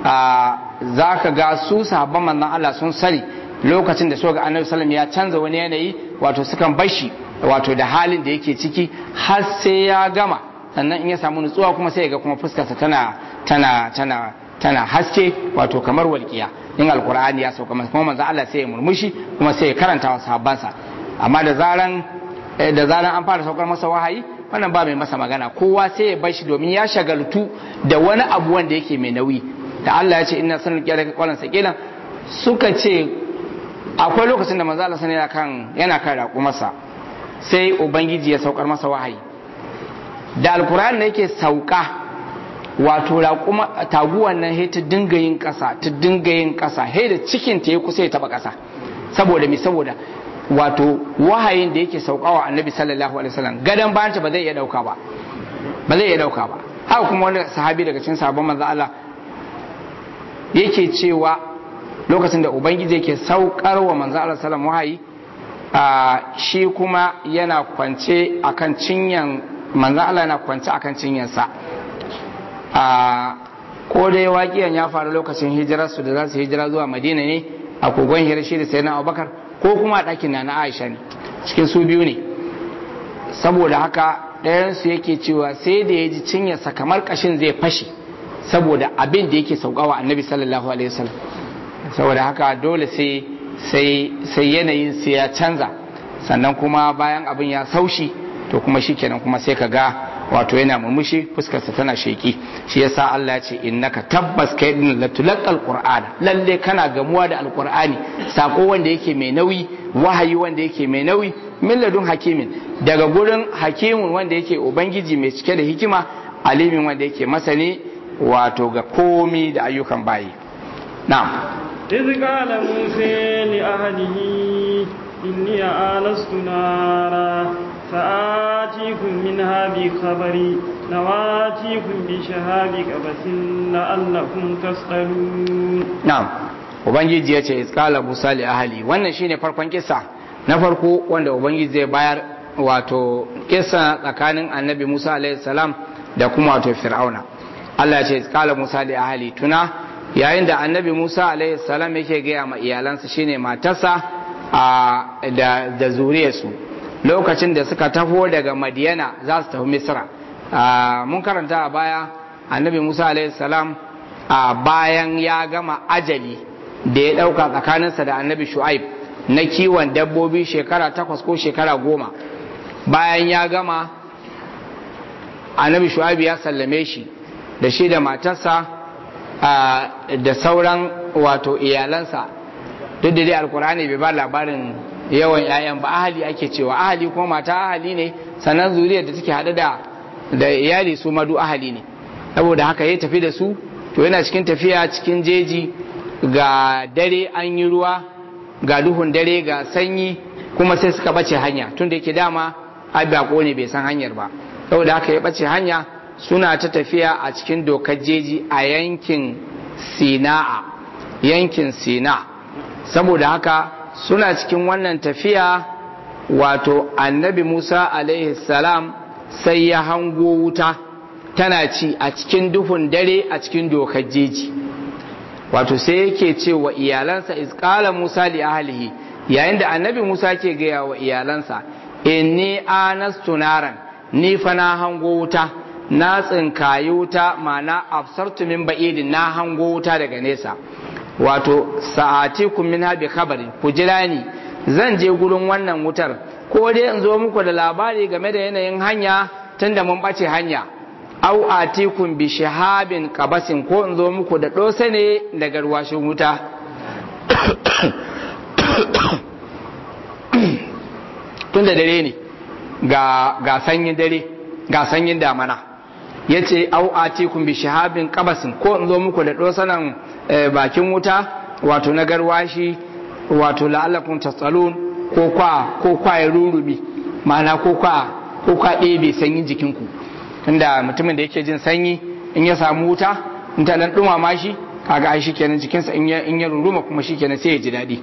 zaka ga su sahabban manzon Allah sun sani lokacin da suka ga Annabi sallallahu ya canza wani yanayi wato sukan bashi wato da halin da yake ciki har sai ya gama sannan in ya samu nutsuwa kuma sai ya ga kuma fuskarsa tana tana tana tana haske wato kamar walƙiya in alkur'ani ya sauka masa kuma manzo Allah sai ya murmushi kuma sai ya karanta wa sahabbansa amma da zaran da zaran an fara saukar masa wahayi wannan ba mai masa magana kowa sai ya bar shi domin ya shagaltu da wani abu wanda yake mai nauyi da Allah ya ce inna sanin kiyar ka kwalan sakilan suka ce akwai lokacin da manzo Allah yana kan yana kan raƙumarsa sai ubangiji ya saukar masa wahayi da alkur'ani ne yake sauka wato raƙuma taguwan nan he ta dinga yin ƙasa ta dinga yin ƙasa he da cikin ta ya kusa ya taba ƙasa saboda mi saboda wato wahayin da yake saukawa annabi sallallahu alaihi wasallam gadan bayanta ba zai iya dauka ba ba zai iya dauka ba haka kuma wani sahabi daga cikin sahabban manzo Allah yake cewa lokacin da ubangiji yake saukar wa manzo Allah sallallahu wahayi shi kuma yana kwance akan cinyan manzo Allah yana kwance akan cinyansa a ko dai waƙiyan ya faru lokacin hijirarsu da za su hijira zuwa madina ne a kogon hirashi da sayyidina abubakar ko kuma a ɗakin na na aisha ne cikin su biyu ne saboda haka ɗayansu yake cewa sai da ya ji cinyarsa kamar ƙashin zai fashe saboda abin da yake saukawa annabi sallallahu alaihi wasallam saboda haka dole sai sai yanayin sai ya canza sannan kuma bayan abin ya saushi to kuma shikenan kuma sai ka ga wato yana murmushi fuskarsa tana sheki shi yasa Allah ya ce innaka tabbas kai din latulaqal qur'ana lalle kana gamuwa da alqur'ani sako wanda yake mai nauyi wahayi wanda yake mai nauyi min ladun hakimin daga gurin hakimin wanda yake ubangiji mai cike da hikima alimin wanda yake masani wato ga komi da ayyukan bayi na'am إذ قال موسى لأهله إني آنست نارا فآتيكم منها بخبر نواتيكم بشهاب قبس لعلكم تصطلون na'am ubangiji ya ce iskala musa li ahali wannan shine farkon kisa na farko wanda ubangiji zai bayar wato kisa tsakanin annabi musa alaihi salam da kuma wato fir'auna Allah ya ce iskala musa li ahali tuna yayin da annabi musa alaihi salam yake gaya ma iyalansa shine matarsa a da da zuriyarsu lokacin da suka taho daga madiyana za su tafi misra Ah, mun karanta a baya annabi musa alaihi salam a bayan ya gama ajali da ya ɗauka tsakaninsa da annabi shu'aib na kiwon dabbobi shekara takwas ko shekara goma bayan ya gama annabi shu'aib ya sallame shi da shi da matarsa a, da sauran wato iyalansa duk da dai alkur'ani bai ba labarin yawan 'ya'yan ba ahali ake cewa ahali kuma mata ahali ne sannan zuriyar da take haɗe da da iyali su madu ahali ne saboda haka ya tafi da su to yana cikin tafiya cikin jeji ga dare an yi ruwa ga duhun dare ga sanyi kuma sai suka bace hanya tun da yake dama abako ne bai san hanyar ba saboda haka ya bace hanya suna ta tafiya a cikin dokar jeji a yankin sina'a yankin sina saboda haka suna cikin wannan tafiya wato annabi musa alaihi salam sai ya hango wuta tana ci a cikin duhun dare a cikin dokar jeji wato sai yake ce wa iyalansa isqala musa li ahlihi yayin da annabi musa ke gaya wa iyalansa inni anastu naran ni fa na hango wuta na tsinkayi wuta ma'ana absartu min ba'idin na hango wuta daga nesa wato sa'atikum min bi khabarin ku jira ni zan je gurin wannan wutar ko dai in zo muku da labari game da yanayin hanya tunda mun bace hanya au atikum bi shahabin qabasin ko in zo muku da dose ne daga ruwashin wuta tunda dare ne ga ga sanyin dare ga sanyin damana yace au atikum bi shahabin qabasin ko in zo muku da dosanan bakin wuta wato na garwashi wato la'allakum tasalun ko kwa ko kwa ya rurumi ma'ana ko kwa ko kwa ɗebe sanyin jikinku tunda mutumin da yake jin sanyi in ya samu wuta in ta dan dumama shi kaga ai shikenan jikinsa in ya in ya ruruma kuma shikenan sai ya ji daɗi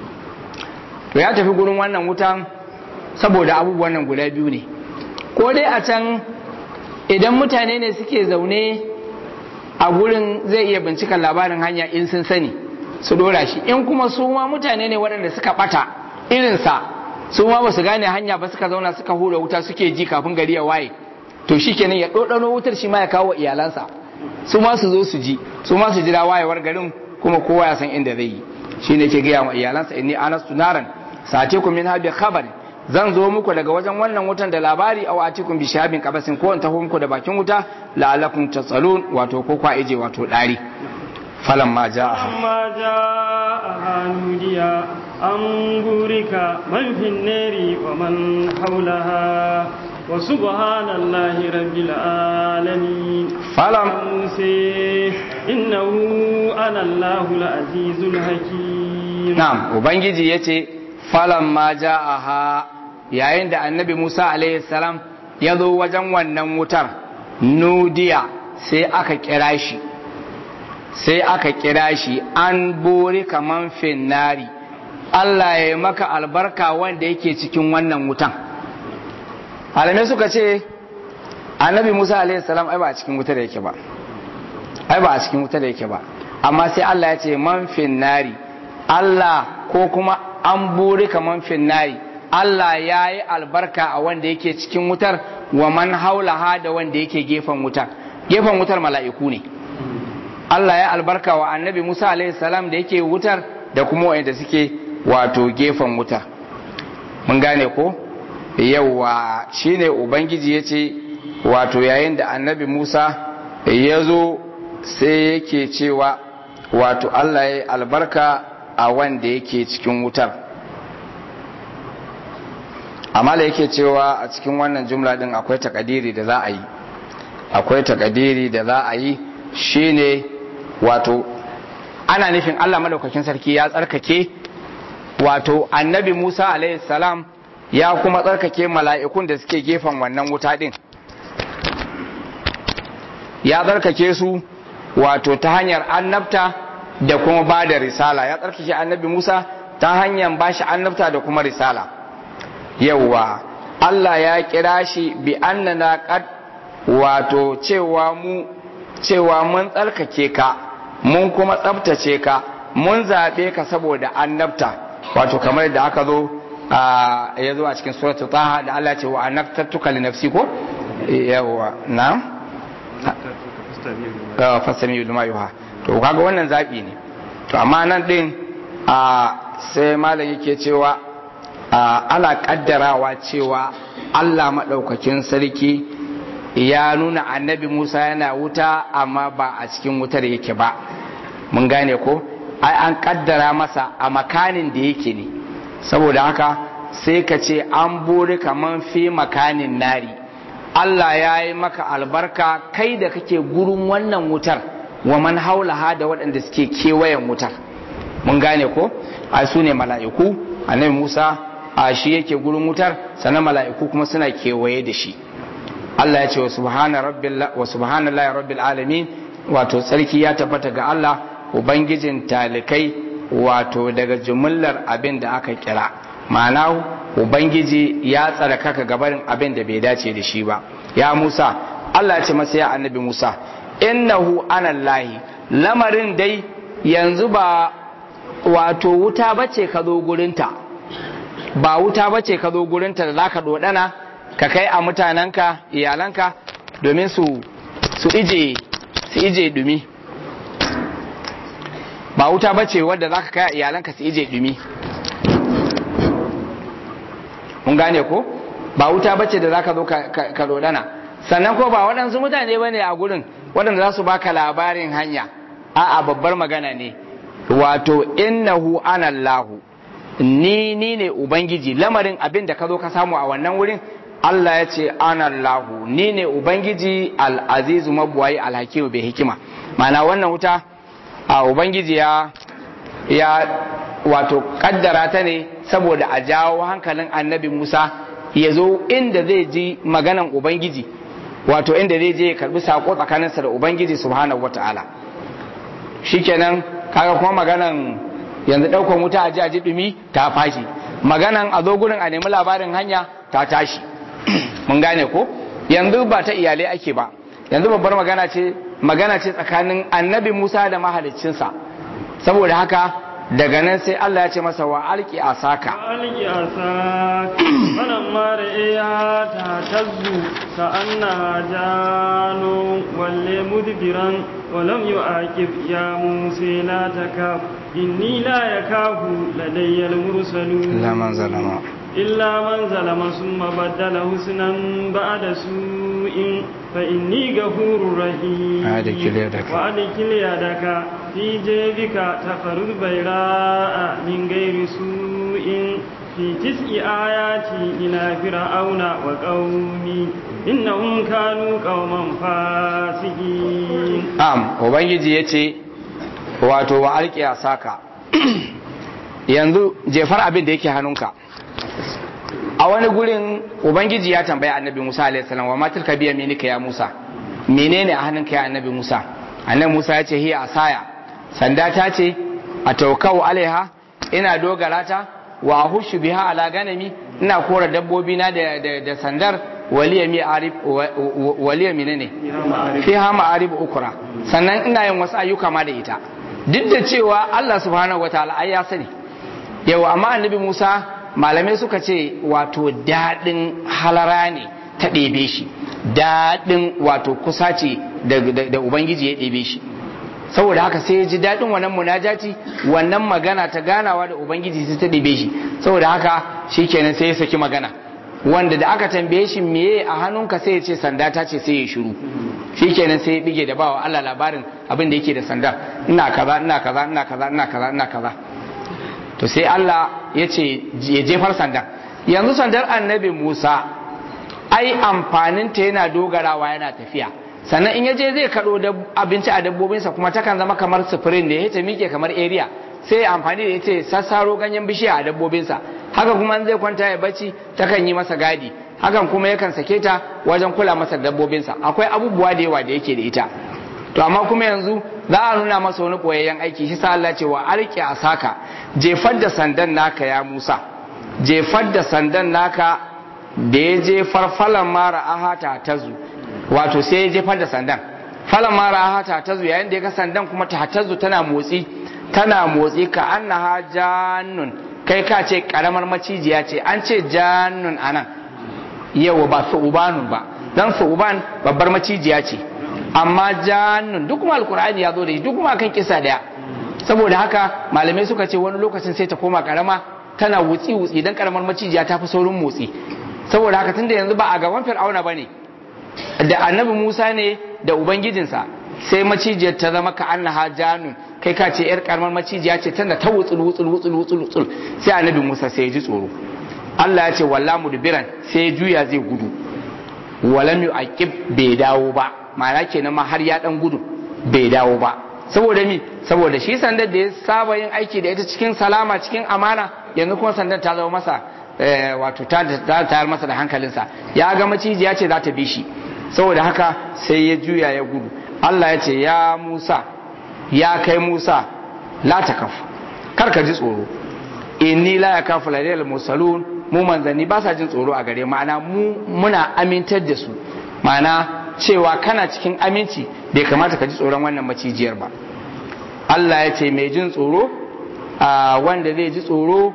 to ya tafi gurin wannan wutan saboda abubuwan nan guda biyu ne ko dai a can idan mutane ne suke zaune a gurin zai iya bincikan labarin hanya in sun sani su dora shi in kuma su ma mutane ne waɗanda suka ɓata irinsa su ma ba su gane hanya ba suka zauna suka hura wuta suke ji kafin gari ya waye to shi kenan ya ɗoɗano wutar shi ma ya kawo iyalansa su ma su zo su ji su ma su jira wayewar garin kuma kowa ya san inda zai yi shi ne ke gaya wa iyalansa inni anastu naran sace ku min habi khabar zan zo muku daga wajen wannan wutan da labari aw atikum bi shahabin qabasin ko in taho muku da bakin wuta la'alakum tasalun wato ko kwa ije wato dari فلما جاءها فلما جاءها نودي أن بورك من في النار ومن حولها وسبحان الله رب العالمين فلم موسى إنه أنا الله العزيز الحكيم نعم وبنجي يتي فلما جاءها yayin da annabi Musa alaihi salam ya zo wajen wannan wutar nudiya sai aka kira shi sai aka kira shi an bori kaman finnari Allah ya yi maka albarka wanda yake cikin wannan wutan alamai suka ce annabi musa alaihissalam ai ba a cikin wuta da yake ba ai ba a cikin wuta da yake ba amma sai Allah ya ce man finnari Allah ko kuma an bori kaman finnari Allah ya yi albarka a wanda yake cikin wutar wa man haulaha da wanda yake gefen wutar gefen wutar mala'iku ne Allah ya albarka wa annabi Musa alaihi salam da yake wutar da kuma wanda suke wato gefen wutar mun gane ko yawa shine ubangiji ya ce wato yayin da annabi Musa ya zo sai yake cewa wato Allah ya albarka a wanda yake cikin wutar amma da yake cewa a cikin wannan jumla din akwai takadiri da za a yi akwai takadiri da za a yi shine wato ana nufin Allah madaukakin sarki ya tsarkake wato annabi Musa alaihi salam ya kuma tsarkake mala'ikun da suke gefen wannan wuta din ya tsarkake su wato ta hanyar annabta da kuma ba da risala ya tsarkake annabi Musa ta hanyar ba shi annabta da kuma risala yauwa Allah ya kira shi bi annana qad wato cewa mu cewa mun tsarkake ka mun kuma tsabtace ka mun zaɓe ka saboda annabta wato kamar da aka zo ya zo a cikin suratul taha da Allah ce wa annabtatuka li nafsi ko yawa na fasami lima yuha to kaga wannan zaɓi ne to amma nan din sai malam yake cewa ana kaddarawa cewa Allah maɗaukakin sarki ya nuna annabi Musa yana wuta amma ba a cikin wutar yake ba mun gane ko ai an kaddara masa a makanin da yake ne saboda haka sai ka ce an buri kaman fi makanin nari Allah ya yi maka albarka kai da kake gurin wannan wutar wa man haulaha da waɗanda suke kewayen wutar mun gane ko a su ne mala'iku annabi Musa a shi yake gurin wutar sannan mala'iku kuma suna kewaye da shi Allah ya ce wa subhanallahi rabbil alamin wato tsarki ya tabbata ga Allah ubangijin talikai wato daga jumullar abin da aka kira ma'ana ubangiji ya tsarkaka gabarin abin da bai dace da shi ba ya Musa Allah ya ce masa ya annabi Musa innahu anallahi lamarin dai yanzu ba wato wuta bace ka zo gurinta ba wuta bace ka zo gurinta da zaka dodana ka kai a mutanenka iyalanka domin su su ije su ije dumi ba wuta bace wadda zaka kai a iyalanka su ije dumi mun gane ko ba wuta bace da zaka zo ka dodana sannan ko ba waɗansu mutane bane a gurin waɗanda za su baka labarin hanya a'a babbar magana ne wato innahu anallahu ni ni ne ubangiji lamarin abin da ka zo ka samu a wannan wurin Allah ya ce anallahu ni ne ubangiji al'azizu mabuwayi alhakimu bai hikima mana wannan wuta a ubangiji ya ya wato kaddara ta ne saboda a jawo hankalin annabi Musa ya zo inda zai ji maganan ubangiji wato inda zai je ya karbi sako tsakaninsa da ubangiji subhanahu wataala shikenan kaga kuma maganan yanzu daukan wuta a ji a ji dumi ta fashi maganan a zo gurin a nemi labarin hanya ta tashi mun gane ko yanzu ba ta iyalai ake ba yanzu babbar magana ce magana ce tsakanin annabi Musa da mahaliccinsa saboda haka daga nan sai Allah ya ce masa wa alki asaka alki asaka wannan mara iya ta tazzu ka anna janu walle mudbiran ولم يعاقب يا موسى لا تكاف إني لا يكاف لدي المرسلون إلا من ظلم إلا من ظلم ثم بدل حسنا بعد سوء فإني غفور رحيم وأدخل يدك وأدخل يدك في جيبك تخرج بيراء من غير سوء في تسع آيات إلى فرعون وقومه إنهم كانوا قوما فاسقين Am, Ubangiji ya ce, wato wa alƙiya saka, yanzu jefar abin da yake hannunka. A wani gurin Ubangiji ya tambaya annabi Musa a.s. wa matar ka biya minika ya Musa, menene a hannunka ya annabi Musa? Annabi Musa ya ce, hiya asaya, sanda ta ce, a taukau alaiha, ina dogara ta, wa hushu biha ala ganami, ina kora dabbobi na da, da, da sandar, waliya mi arif waliya menene fiha ma'arib ukra sannan ina yin wasu ayyuka ma da ita duk da cewa Allah subhanahu wataala ai ya sani yau amma annabi Musa malamai suka ce wato dadin halara ne ta ɗebe shi dadin wato kusa ce da ubangiji ya ɗebe shi saboda haka sai ya ji daɗin wannan munajati wannan magana ta ganawa da ubangiji sai ta ɗebe shi saboda haka shikenan sai ya saki magana wanda da aka tambaye shi meye a hannunka sai ya ce sanda ta ce sai ya shiru shikenan sai ya bige da bawa Allah labarin abin da yake da sanda ina kaza ina kaza ina kaza ina kaza ina kaza to sai Allah ya ce ya jefar sandan yanzu sandar annabi Musa ai amfanin ta yana dogarawa yana tafiya sannan in ya je zai kaɗo abinci a dabbobinsa kuma takan zama kamar sufurin da ya ta miƙe kamar area sai ya amfani da ita sassaro ganyen bishiya a dabbobinsa haka kuma zai kwanta ya bacci takan yi masa gadi hakan kuma yakan sake ta wajen kula masa dabbobinsa akwai abubuwa da yawa da yake da ita to amma kuma yanzu za a nuna masa wani koyayyen aiki shi sa Allah ce wa arki a saka jefar da sandan naka ya Musa jefar da sandan naka da ya je farfalan mara ahata tazu wato sai ya jefar da sandan falan mara ahata tazu yayin da ya ga sandan kuma ta tazu tana motsi tana motsi ka annaha jannun kai ka ce karamar macijiya ce an ce jannun anan yawa ba su'ubanun ba dan su'uban babbar macijiya ce amma jannun duk kuma alkur'ani ya zo da shi duk kuma kan kisa daya saboda haka malamai suka ce wani lokacin sai ta koma karama tana wutsi wutsi dan karamar macijiya ta fi saurin motsi saboda haka tunda yanzu ba a gaban fir'auna bane da annabi Musa ne da ubangijinsa sai macijiyar ta zama ka annaha jannun kai ka ce yar karamar macijiya ce tana ta wutsul wutsul wutsul wutsul wutsul sai annabi Musa sai ya ji tsoro Allah ya ce walla mudbiran sai ya juya zai gudu walam yu'aqib bai dawo ba ma'ana kenan ma har ya dan gudu bai dawo ba saboda mi saboda shi sandar da ya saba yin aiki da ita cikin salama cikin amana yanzu kuma sandar ta zama masa wato ta tayar masa da hankalinsa ya ga macijiya ce za ta bi shi saboda haka sai ya juya ya gudu Allah ya ce ya Musa ya kai Musa la takaf kar ka ji tsoro inni la yakafu ladayal mursalun mu manzanni ba sa jin tsoro a gare ma'ana mu muna amintar da su ma'ana cewa kana cikin aminci bai kamata ka ji tsoron wannan macijiyar ba Allah ya ce mai jin tsoro a wanda zai ji tsoro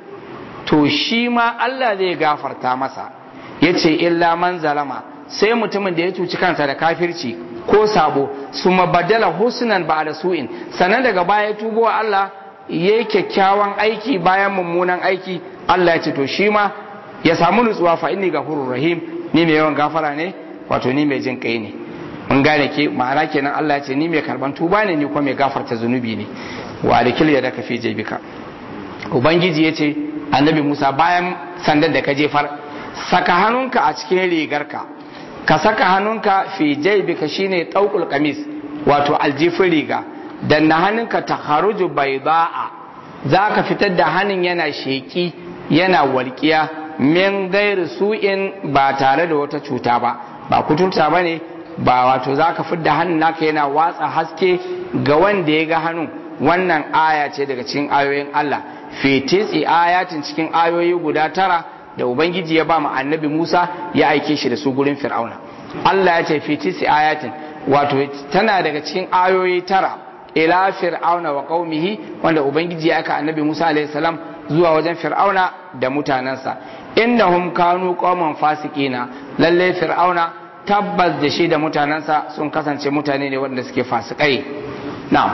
to shi ma Allah zai gafarta masa ya ce illa man zalama sai mutumin da ya cuci kansa da kafirci ko sabo su mabadala husnan ba da su'in sannan daga baya tubo Allah ya yi kyakkyawan aiki bayan mummunan aiki Allah ya ce to shi ma ya samu nutsuwa fa inni gafurur rahim ni mai yawan gafara ne wato ni mai jin kai ne mun gane ke ma'ana kenan Allah ya ce ni mai karban tuba ne ni kuma mai gafarta zunubi ne wa alikil ya daka fi jebika ubangiji ya ce annabi Musa bayan sandan da ka jefar saka hannunka a cikin rigarka ka saka hannunka fi jaybika shine tauqul qamis wato aljifin riga dan na hannunka ta haruju bayda'a zaka fitar da hannun yana sheki yana walƙiya min gairi su'in ba tare da wata cuta ba ba kuturta bane ba wato zaka fidda hannun naka yana watsa haske ga wanda ya ga hannun wannan aya ce daga cikin ayoyin Allah fi tisi ayatin cikin ayoyi guda tara da ubangiji ya ba mu annabi Musa ya aike shi da su gurin Fir'auna Allah ya ce fi tisi ayatin wato tana daga cikin ayoyi tara ila fir'auna wa qaumihi wanda ubangiji ya aika annabi Musa alaihi salam zuwa wajen fir'auna da mutanansa innahum kanu qauman fasiqina lalle fir'auna tabbas da shi da mutanansa sun kasance mutane ne wanda suke fasikai na'am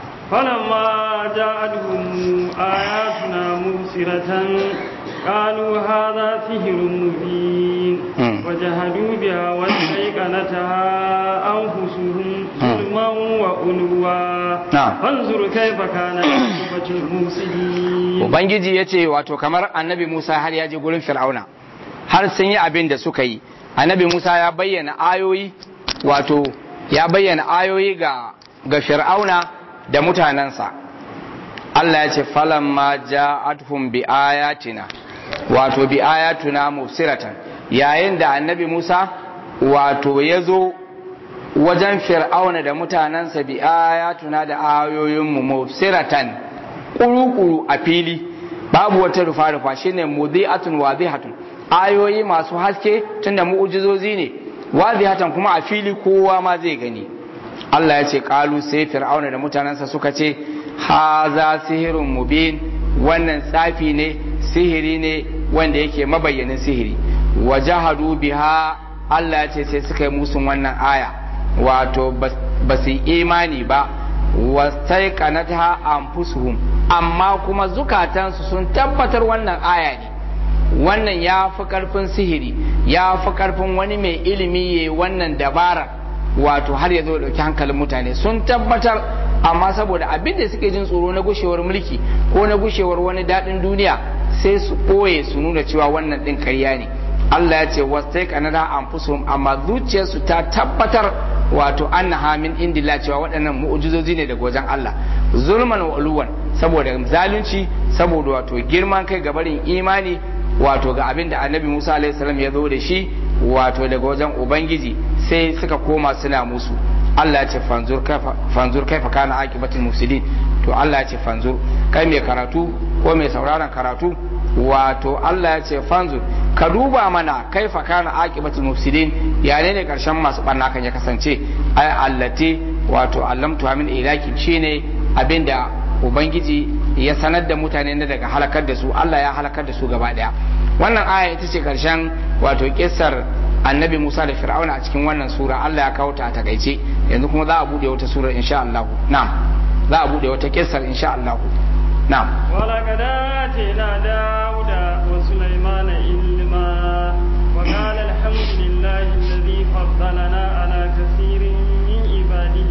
فلما جاءتهم آياتنا مبصرة قالوا هذا سحر مبين وجهدوا بها واستيقنتها أنفسهم ظلما وعلوا فانظر كيف كان عاقبة المفسدين Ubangiji ya ce wato kamar annabi Musa har ya je gurin Fir'auna har sun yi abin da suka yi annabi Musa ya bayyana ayoyi wato ya bayyana ayoyi ga ga Fir'auna da mutanensa Allah ya ce falamma ja'atuhum bi ayatina wato bi ayatuna mufsiratan yayin da annabi Musa wato ya zo wajen fir'auna da mutanensa bi ayatuna da ayoyinmu mufsiratan kuru-kuru a fili babu wata rufa-rufa shine mudhi'atun wadihatun ayoyi masu haske tunda mu'ujizozi ne wadihatan kuma a fili kowa ma zai gani Allah ya ce kalu sai fir'auna da mutanensa suka ce haza sihirun mubin wannan tsafi ne sihiri ne wanda yake mabayyanin sihiri wajahadu biha Allah ya ce sai suka yi musun wannan aya wato ba su imani ba wastaiqanatha anfusuhum amma kuma zukatansu sun tabbatar wannan aya ne wannan ya fi karfin sihiri ya fi karfin wani mai ilimi ya wannan dabara wato har ya zo dauki hankalin mutane sun tabbatar amma saboda abin da suke jin tsoro na gushewar mulki ko na gushewar wani daɗin duniya sai su ɓoye su nuna cewa wannan ɗin ƙarya ne Allah ya ce wasai kanada anfusuhum amma zuciyarsu ta tabbatar wato annaha min indillah cewa waɗannan mu'jizozi ne daga wajen Allah zulman wa uluwan saboda zalunci saboda wato girman kai ga barin imani wato ga abin da annabi Musa alaihi salam ya zo da shi wato daga wajen ubangiji sai suka koma suna musu Allah ya ce fanzur kaifa fanzur kaifa kana aqibatul mufsidin to Allah ya ce fanzur kai mai karatu ko mai sauraron karatu wato Allah ya ce fanzur ka duba mana kaifa kana aqibatul mufsidin ya ne karshen masu barna kan ya kasance ay allati wato allamtu min ilaki shine abinda ubangiji ya sanar da mutane na daga halakar da su Allah ya halakar da su gaba daya wannan aya ita ce karshen wato kissar annabi Musa da Fir'auna a cikin wannan sura Allah ya kawo ta a takaice yanzu kuma za a bude wata sura insha Allah na'am za a bude wata kissar insha Allah na'am ولقد آتينا داود وسليمان علما وقال الحمد لله الذي فضلنا على كثير من عباده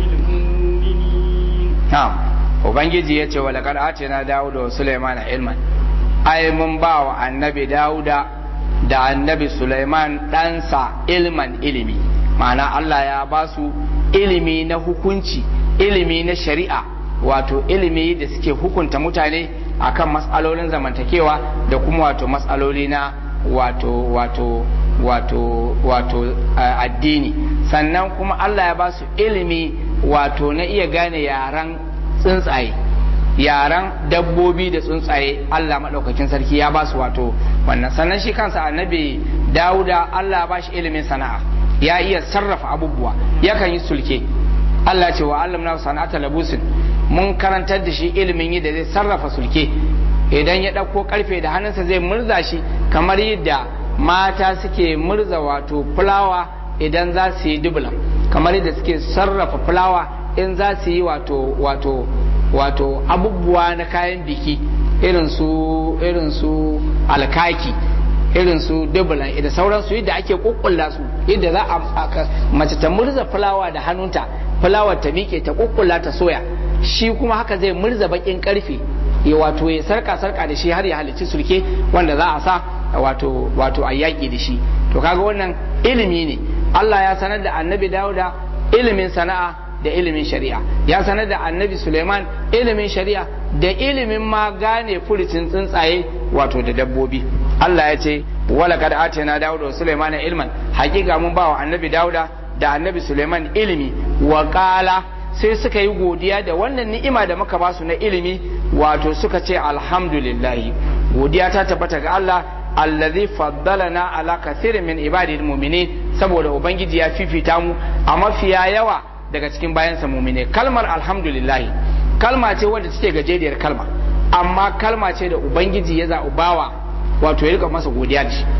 المؤمنين na'am ubangiji ya ce wa laqad atina dawuda wa sulaimana ilman ai mun ba wa annabi dawuda da annabi sulaiman ɗansa ilman ilimi ma'ana Allah ya ba su ilimi na hukunci ilimi na shari'a wato ilimi da suke hukunta mutane akan matsalolin zamantakewa da kuma wato matsaloli na wato wato wato wato uh, addini sannan kuma Allah ya ba su ilimi wato na iya gane yaran tsuntsaye yaran dabbobi da tsuntsaye Allah maɗaukakin sarki ya ba su wato wannan sannan shi kansa annabi Dawuda Allah ba shi ilimin sana'a ya iya sarrafa abubuwa yakan yi sulke Allah ce wa Allah sana'ata labusin mun karantar da shi ilimin yi da zai sarrafa sulke idan ya ɗauko karfe da hannunsa zai murza shi kamar yadda mata suke murza wato fulawa idan za su yi dubula kamar yadda suke sarrafa fulawa in za su yi wato wato wato abubuwa na kayan biki irin su irin su alkaki irin su dubula da sauransu yadda ake kukkulla su yadda za a mace ta murza fulawa da hannunta fulawar ta miƙe ta kukkulla ta soya shi kuma haka zai murza bakin karfe ya wato ya sarka sarka da shi har ya halicci sulke wanda za a sa wato wato a yaƙi da shi to kaga wannan ilimi ne Allah ya sanar da annabi Dawuda ilimin sana'a da ilimin shari'a ya sanar da annabi Suleiman ilimin shari'a da ilimin ma gane furucin tsuntsaye wato da dabbobi Allah ya ce wala kad atina Dawuda wa Suleiman ilman hakika mun ba wa annabi Dawuda da annabi Suleiman ilimi wa qala sai suka yi godiya da wannan ni'ima da muka basu na ilimi wato suka ce alhamdulillah godiya ta tabbata ga Allah allazi faddalana ala kathirin min ibadil mu'minin saboda ubangiji ya fifita mu a mafiya yawa daga cikin bayansa mu'mine kalmar alhamdulillah kalma ce wadda take gajeriyar kalma amma kalma ce da ubangiji ya zaɓi bawa wato ya rika masa godiya da shi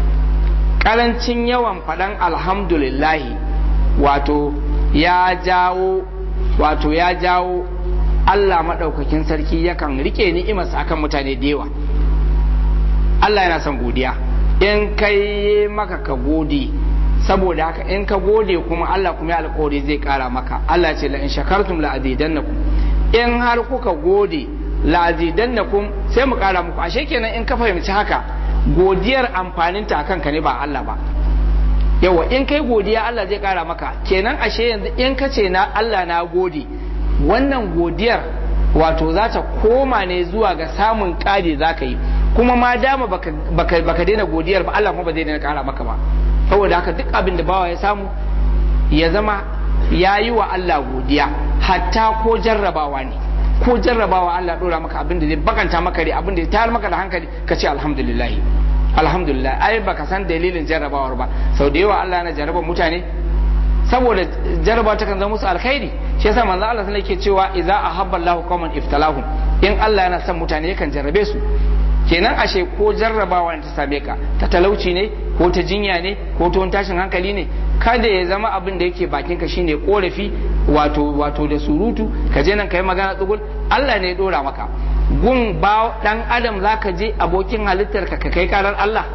karancin yawan faɗan alhamdulillah wato ya jawo wato ya jawo Allah maɗaukakin sarki yakan rike ni'imarsa akan mutane da yawa Allah yana son godiya in kai maka ka gode saboda haka in ka gode kuma Allah kuma ya alƙawari zai ƙara maka Allah ce la in shakartum la azidannakum in har kuka gode la azidannakum sai mu ƙara muku ashe kenan in ka fahimci haka godiyar amfaninta akan ka ne ba Allah ba yawa in kai godiya Allah zai ƙara maka kenan ashe yanzu in ka ce na Allah na gode wannan godiyar wato za ta koma ne zuwa ga samun ƙari za ka yi kuma ma dama baka, baka, baka daina godiyar ba Allah kuma ba zai daina kara maka ba saboda haka duk abin da bawa ya samu ya zama ya yi wa Allah godiya hatta ko jarrabawa ne ko jarrabawa Allah dora maka abin da zai bakanta maka ne abin da ya tayar maka da hankali ka ce alhamdulillah alhamdulillah ai baka san dalilin jarrabawar ba sau da yawa Allah yana jarraba mutane saboda jarraba ta kan zama musu alkhairi shi yasa manzo Allah sai yake cewa idza ahabba Allahu qauman iftalahum in Allah yana son mutane yakan jarrabe su kenan ashe ko jarrabawa ta same ka ta talauci ne ko ta jinya ne ko ta tashin hankali ne kada ya zama abin da yake bakin ka shine korafi wato wato da surutu ka je nan kai magana tsugul Allah ne ya dora maka gun ba dan adam zaka je abokin halittar ka kai karar Allah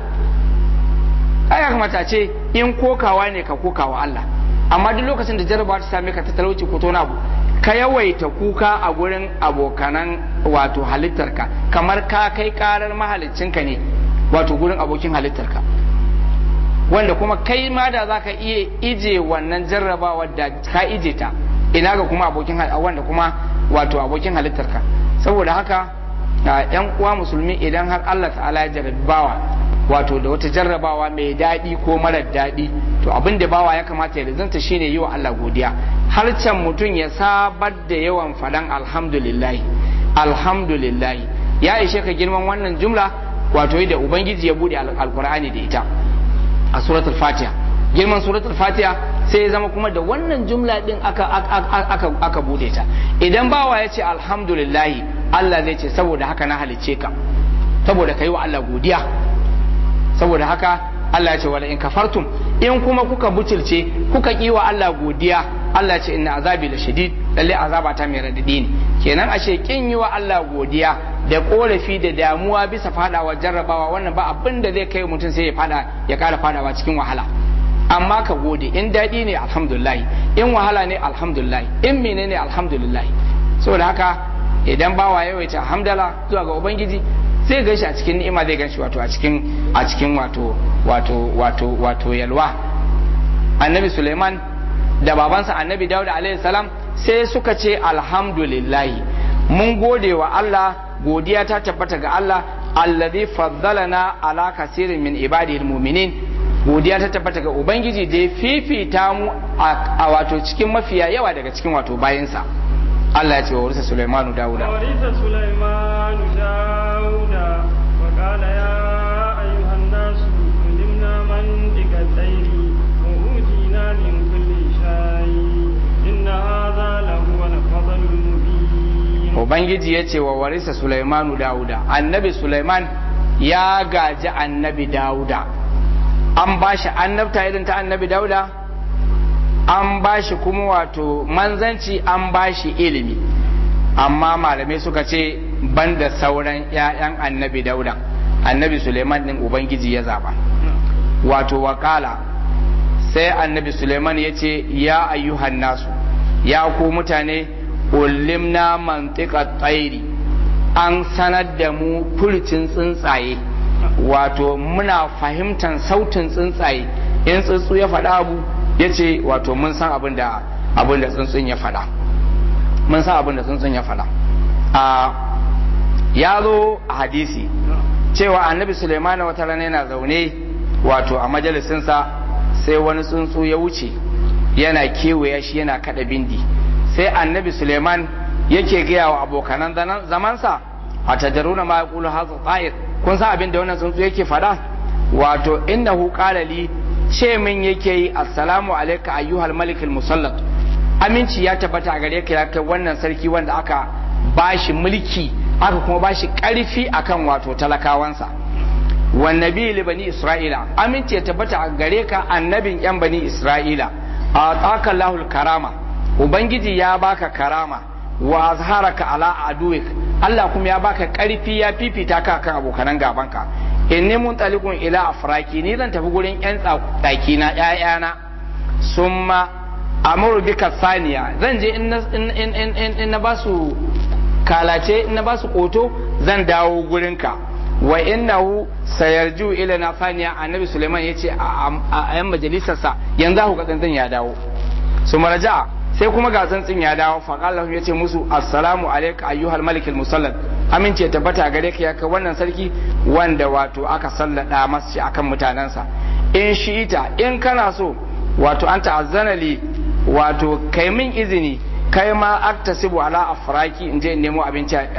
ai kamata ce in kokawa ne ka kokawa Allah amma duk lokacin da jarrabawa ta same ka ta talauci ko ta abu ka yawaita kuka a gurin abokanan wato halittarka kamar ka kai karar mahalicinka ne wato gurin abokin halittarka wanda kuma kai ma da zaka iya ije wannan jarrabawa da ka ije ta ina ga kuma abokin wanda kuma wato abokin halittarka saboda haka yan uwa musulmi idan har Allah ta'ala ya jarrabi bawa wato da wata jarrabawa mai daɗi ko marar daɗi to abin da bawa ya kamata ya rizanta shine yi wa Allah godiya har can mutum ya sabar da yawan faɗan alhamdulillah alhamdulillah ya ishe ka girman wannan jumla wato da ubangiji ya bude alkur'ani da ita a suratul fatiha girman suratul fatiha sai ya zama kuma da wannan jumla din aka aka aka bude ta idan bawa ya ce alhamdulillah Allah zai ce saboda haka na halicce ka saboda kai wa Allah godiya saboda haka Allah ya ce wala in kafartum in kuma kuka butulce kuka ki wa Allah godiya Allah ya ce inna azabi la shadid lalle azaba ta mai radadi ne kenan ashe kin yi wa Allah godiya da korafi da damuwa bisa fadawa jarrabawa wannan ba abin da zai kai mutum sai ya fada ya kara fadawa cikin wahala amma ka gode in daɗi ne alhamdulillah in wahala ne alhamdulillah in menene alhamdulillah saboda haka idan bawa yawaita hamdala zuwa ga ubangiji zai ganshi a cikin ni'ima zai ganshi wato a cikin a cikin wato wato wato wato yalwa annabi suleiman da babansa annabi dawud alaihi salam sai suka ce alhamdulillah mun gode wa Allah godiya ta tabbata ga Allah alladhi faddalana ala kasirin min ibadihil mu'minin godiya ta tabbata ga ubangiji da ya fifita mu a wato cikin mafiya yawa daga cikin wato bayinsa Allah ya ce wa warisa Sulaimanu Dawuda ورث سليمان داود وقال يا أيها الناس علمنا منطق الطير وأوتينا من كل شيء إن هذا لهو الفضل المبين Ubangiji ya ce wa warisa Sulaimanu Dawuda annabi Sulaiman ya gaji annabi Dawuda an ba shi annabta irin ta annabi Dawuda an ba shi kuma wato manzanci an ba shi ilimi amma malamai suka ce banda sauran 'ya'yan annabi dauda annabi suleiman din ubangiji ya zaba wato wakala sai annabi suleiman ya ce ya ayyuhan nasu ya ku mutane ulimna mantika tsairi an sanar da mu furcin tsuntsaye wato muna fahimtar sautin tsuntsaye in tsuntsu ya faɗa abu ya ce wato mun san abin da abin da tsuntsun ya faɗa mun san abin da tsuntsun ya faɗa a ya zo a hadisi cewa annabi suleiman wata rana yana zaune wato a majalisinsa sai wani tsuntsu ya wuce yana kewaya shi yana kada bindi sai annabi suleiman yake gaya wa abokanan zamansa a tajaruna ma yaqulu hadha ta'ir kun san abin da wannan tsuntsu yake faɗa wato innahu qala li ce min yake yi assalamu alaika ayyuhal malikul musallat aminci ya tabbata a gare ka ya kai wannan sarki wanda aka bashi mulki aka kuma bashi karfi akan wato talakawansa wan nabi li bani isra'ila aminci ya tabbata a gare ka annabin yan bani isra'ila ataka lahul karama ubangiji ya baka karama wa azharaka ala aduwik Allah kuma ya baka karfi ya fifita ka kan abokanan gabanka inni mun talikun ila afraki ni zan tafi gurin yan tsaki na ƴaƴana summa amuru bika saniya zan je in na ba su kalace in na ba su koto zan dawo gurinka wa innahu sayarju ila na saniya annabi suleiman yace a yan majalisarsa yanzu ku ga tsantsin ya dawo su maraja sai kuma ga tsantsin ya dawo faƙallahu ya ce musu assalamu alaika ayyuhal malikul musallad amince tabbata gare ka ya kai wannan sarki wanda wato aka sallada masa shi akan mutanensa in shi'ita in kana so wato an ta'azzana li wato kai min izini kai ma aktasibu ala afraki in je in nemo abinci a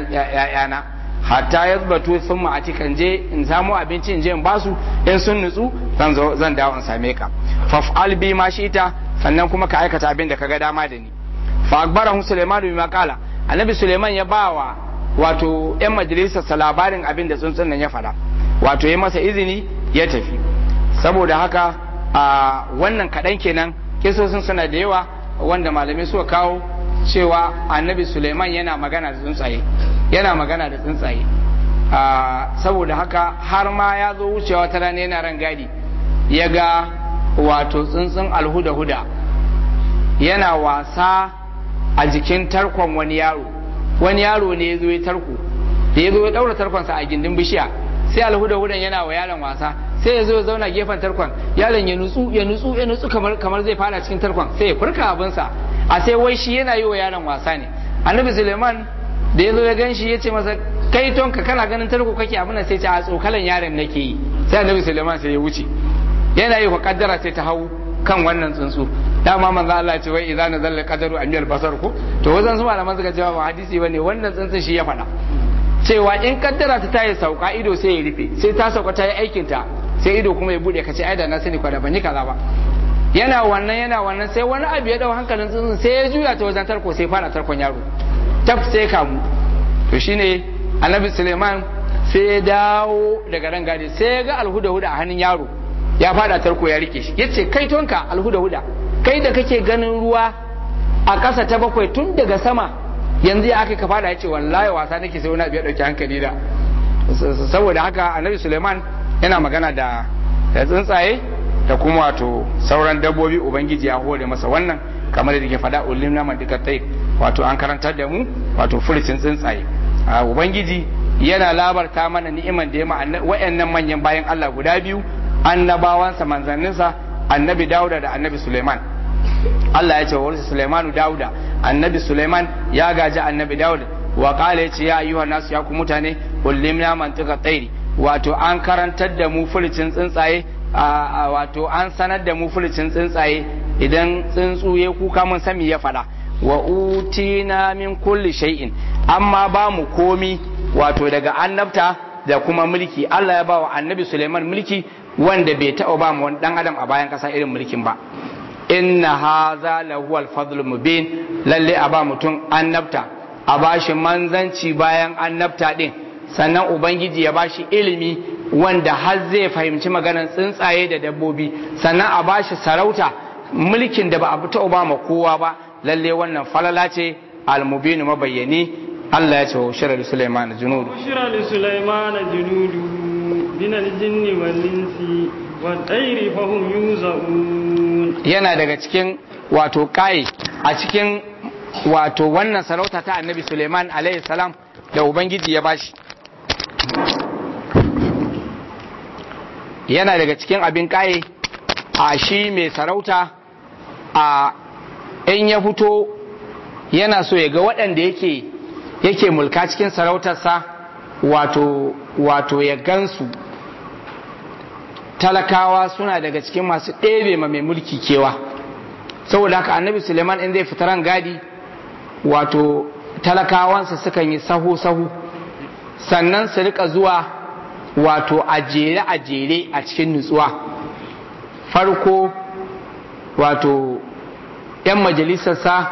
yana hatta ya zubatu sun ma'ati kan je in samu abinci in je in basu in sun nutsu zan zo zan dawo in same ka faf'al bi ma shi'ita sannan kuma ka aikata abin da kaga dama da ni fa akbarahu sulaiman bima qala annabi sulaiman ya bawa wato yan majalisarsa labarin abin da tsuntsun nan ya faɗa wato ya masa izini ya tafi saboda haka a wannan kaɗan kenan kisosin suna da yawa wanda malamai suka kawo cewa annabi suleiman yana magana da tsuntsaye yana magana da tsuntsaye saboda haka har ma ya zo wucewa ta rana yana ran gadi ya ga wato tsuntsun alhuda-huda yana wasa a jikin tarkon wani yaro wani yaro ne ya zo ya tarko da ya zo ya daura tarkonsa a gindin bishiya sai alhuda-hudan yana wa yaron wasa sai ya zo ya zauna gefen tarkon yaron ya nutsu ya nutsu ya nutsu kamar kamar zai fara cikin tarkon sai ya furka abinsa a sai wai shi yana yi wa yaron wasa ne annabi suleiman da ya zo ya gan shi ya ce masa kai tonka kana ganin tarko kake abin nan sai ce a tsokalan yaron nake yi sai annabi suleiman sai ya wuce yana yi wa kaddara sai ta hau kan wannan tsuntsu dama manzo Allah ce wai idza nazala qadaru an yal basar ko to wajen su malaman suka cewa ba hadisi bane wannan tsuntsun shi ya faɗa cewa in kaddara ta tayi sauka ido sai ya rufe sai ta sauka ta yi aikin ta sai ido kuma ya bude ka ce ai da na sani kwada ban yi kaza ba yana wannan yana wannan sai wani abu ya dau hankalin tsuntsun sai ya juya ta wajen tarko sai fara tarkon yaro tab sai kamu to shine annabi Suleiman sai ya dawo daga ran gadi sai ya ga alhuda huda a hannun yaro ya fada tarko ya rike shi yace kai tonka alhuda huda kai da kake ganin ruwa a ƙasa ta bakwai tun daga sama yanzu ya aka ka fada yace wallahi wasa nake sai wani abu ya dauki hankali da saboda haka annabi Suleiman yana magana da da tsuntsaye da kuma wato sauran dabbobi ubangiji ya hore masa wannan kamar da ke fada ulim na mandika tai wato an karantar da mu wato furcin tsuntsaye ubangiji yana labarta mana ni'iman da ya ma wayannan manyan bayan Allah guda biyu annabawansa manzanninsa annabi Dauda da annabi Suleiman Allah ya ce wa warsa Suleimanu Dauda annabi Suleiman ya gaji annabi Dauda wa kala yace ya ayyuhan nasu ya ku mutane ulimna mantika tsairi wato an karantar da mu fulicin tsuntsaye wato an sanar da mu fulicin tsuntsaye idan tsuntsu ya kuka mun sami ya fada wa utina min kulli shay'in amma ba mu komi wato daga annabta da kuma mulki Allah ya ba wa annabi Suleiman mulki wanda bai taɓa ba mu wani dan adam a bayan ƙasa irin mulkin ba inna haza lahu al-fadl mubin lalle a ba mutum annabta a bashi manzanci bayan annabta din sannan ubangiji ya bashi ilimi wanda har zai fahimci maganar tsuntsaye da dabbobi sannan a bashi sarauta mulkin da ba a fita ba ma kowa ba lalle wannan falala ce al-mubin mabayyani Allah ya ce wa shirar Sulaiman junudu shirar Sulaiman junudu min al-jinni wal insi wal tayri fahum yuzaun yana daga cikin wato kai a cikin wato wannan sarauta ta Annabi Sulaiman alaihi salam da ubangiji ya bashi yana daga cikin abin kaye a shi mai sarauta a in ya fito yana so ya ga waɗanda yake yake mulka cikin sarautarsa wato wato ya gansu talakawa suna daga cikin masu ɗebe ma mai mulki kewa saboda haka annabi suleiman in zai fita ran gadi wato talakawansa sukan yi sahu-sahu sannan su rika zuwa wato a jere a jere a cikin nutsuwa farko wato 'yan majalisarsa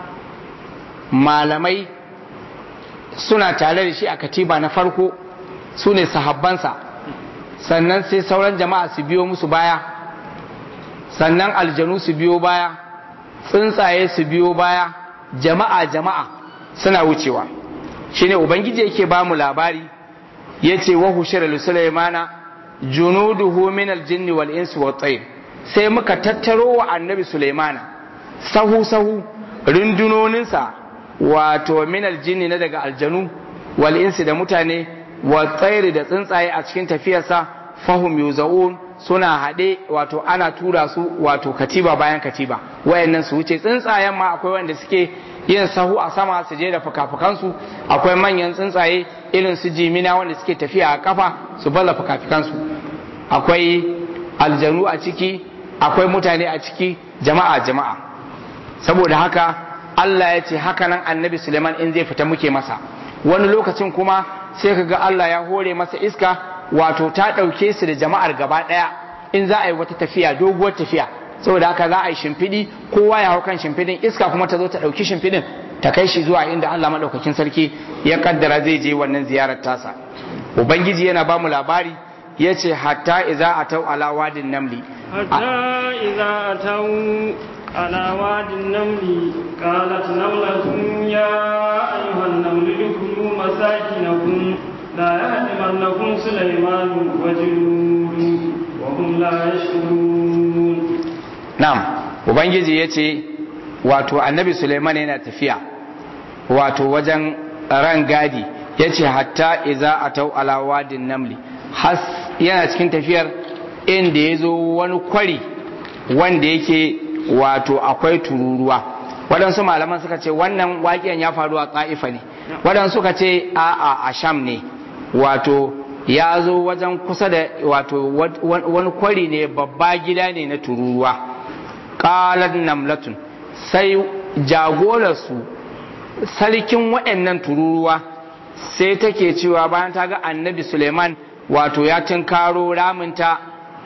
malamai suna tare da shi a katiba na farko su ne sahabbansa sannan sai sauran jama'a su biyo musu baya sannan aljanu su biyo baya tsuntsaye su biyo baya jama'a jama'a suna wucewa shine ubangiji yake ba mu labari ya ce wa hushira sulaimana junuduhu min aljinni wal insi wat tayr sai muka tattaro wa annabi sulaimana sahu sahu rundunoninsa wato min aljinni na daga aljanu wal insi da mutane wa tsairi da tsuntsaye a cikin tafiyarsa fahum yuzaun suna haɗe wato ana tura su wato katiba bayan katiba wayannan su wuce tsuntsayen ma akwai wanda suke yin sahu a sama su je da fukafukansu akwai manyan tsuntsaye irin su jimina wanda suke tafiya a kafa su balla fukafukansu akwai aljanu a ciki akwai mutane a ciki jama'a jama'a saboda haka Allah ya ce haka nan annabi Suleiman in zai fita muke masa wani lokacin kuma sai ka ga Allah ya hore masa iska wato ta ɗauke su da jama'ar gaba ɗaya in za a yi wata tafiya doguwar tafiya saboda haka za a yi shimfiɗi kowa ya hau kan shimfiɗin iska kuma ta zo ta ɗauki shimfiɗin ta kai shi zuwa inda Allah maɗaukakin sarki ya kaddara zai je wannan ziyarar tasa ubangiji yana ba mu labari ya ce hatta iza a tau ala wadin namli hatta iza a tau ala wadin namli qalat namlatun ya ayyuhan namlu dukulu masakinakum la yahdimannakum sulaymanu wa junudu wa hum la yashkurun na'am ubangiji ya ce wato annabi suleiman yana tafiya wato wajen ran gadi ya ce hatta iza a tau ala wadin namli has yana cikin tafiyar inda ya zo wani kwari wanda yake wato akwai tururuwa waɗansu malaman suka ce wannan waƙiyan ya faru a ƙa'ifa ne waɗansu suka ce a a sham ne wato ya zo wajen kusa da wato wani kwari ne babba gida ne na tururuwa ƙalar namlatun sai jagorarsu sarkin waɗannan tururuwa sai take cewa bayan ta ga annabi suleiman wato ya tunkaro raminta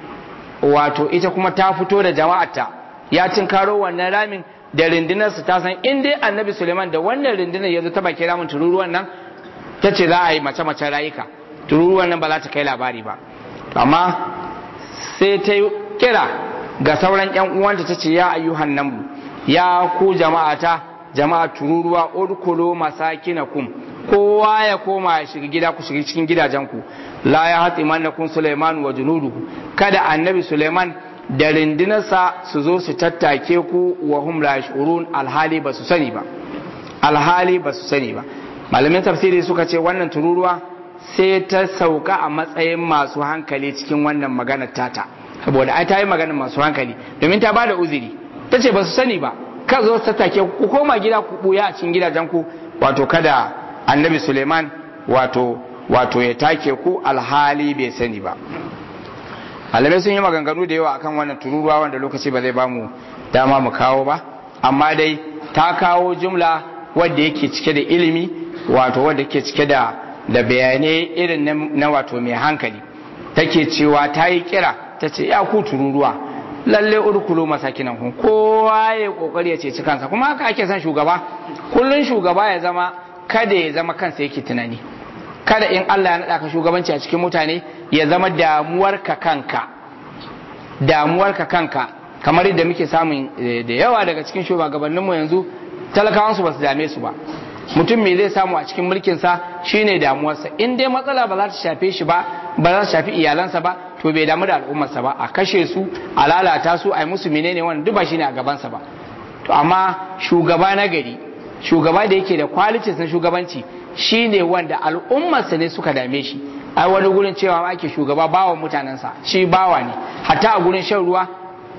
wato ita kuma ta fito da jama'arta ya tunkaro wannan ramin da rindinarsu ta san in dai annabi suleiman da wannan rindinar ya zo ta baki ramin tururuwan nan ta ce za a yi mace-mace rayuka tururuwan nan ba za ta kai labari ba amma sai ta yi kira ga sauran yan uwanta ta ce ya ayyuhan nan ya ku jama'ata jama'a tururuwa udkhulu masakinakum kowa ya koma ya shiga gida ku shiga cikin gidajenku la ya hatsi mannakum Sulaiman wa junuduhu kada annabi Sulaiman da rindinarsa su zo su tattake ku wa hum la yashurun alhali ba su sani ba alhali ba su sani ba malamin tafsiri suka ce wannan tururuwa sai ta sauka a matsayin masu hankali cikin wannan maganar tata saboda ai ta yi maganar masu hankali domin ta bada uzuri ta ce ba su sani ba ka zo su tattake ku koma gida ku buya a cikin gidajen ku wato kada annabi suleiman wato wato ya take ku alhali bai sani ba malamai sun yi maganganu da yawa akan wannan tururuwa wanda lokaci ba zai ba mu dama mu kawo ba amma dai ta kawo jumla wadda yake cike da ilimi wato wadda yake cike da da bayanai irin na wato mai hankali take cewa ta yi kira ta ce ya ku tururuwa lalle urkulu masakinan kun kowa ya kokari ya ceci kansa kuma haka ake son shugaba kullun shugaba ya zama kada ya zama kansa yake tunani kada in Allah ya naɗa ka shugabanci a cikin mutane ya zama damuwarka kanka damuwarka kanka kamar yadda muke samun da yawa daga cikin shugabanninmu yanzu talakawansu ba su dame su ba mutum me zai samu a cikin mulkinsa shine damuwarsa in dai matsala ba za ta shafe shi ba ba za ta shafi iyalansa ba to bai damu da al'ummarsa ba a kashe su a lalata su a yi musu menene wannan duk ba shine a gabansa ba to amma shugaba na gari shugaba da yake da qualities na shugabanci shine wanda al'ummarsa ne suka dame shi ai wani gurin cewa ake shugaba bawa mutanensa shi bawa ne hatta a gurin shan ruwa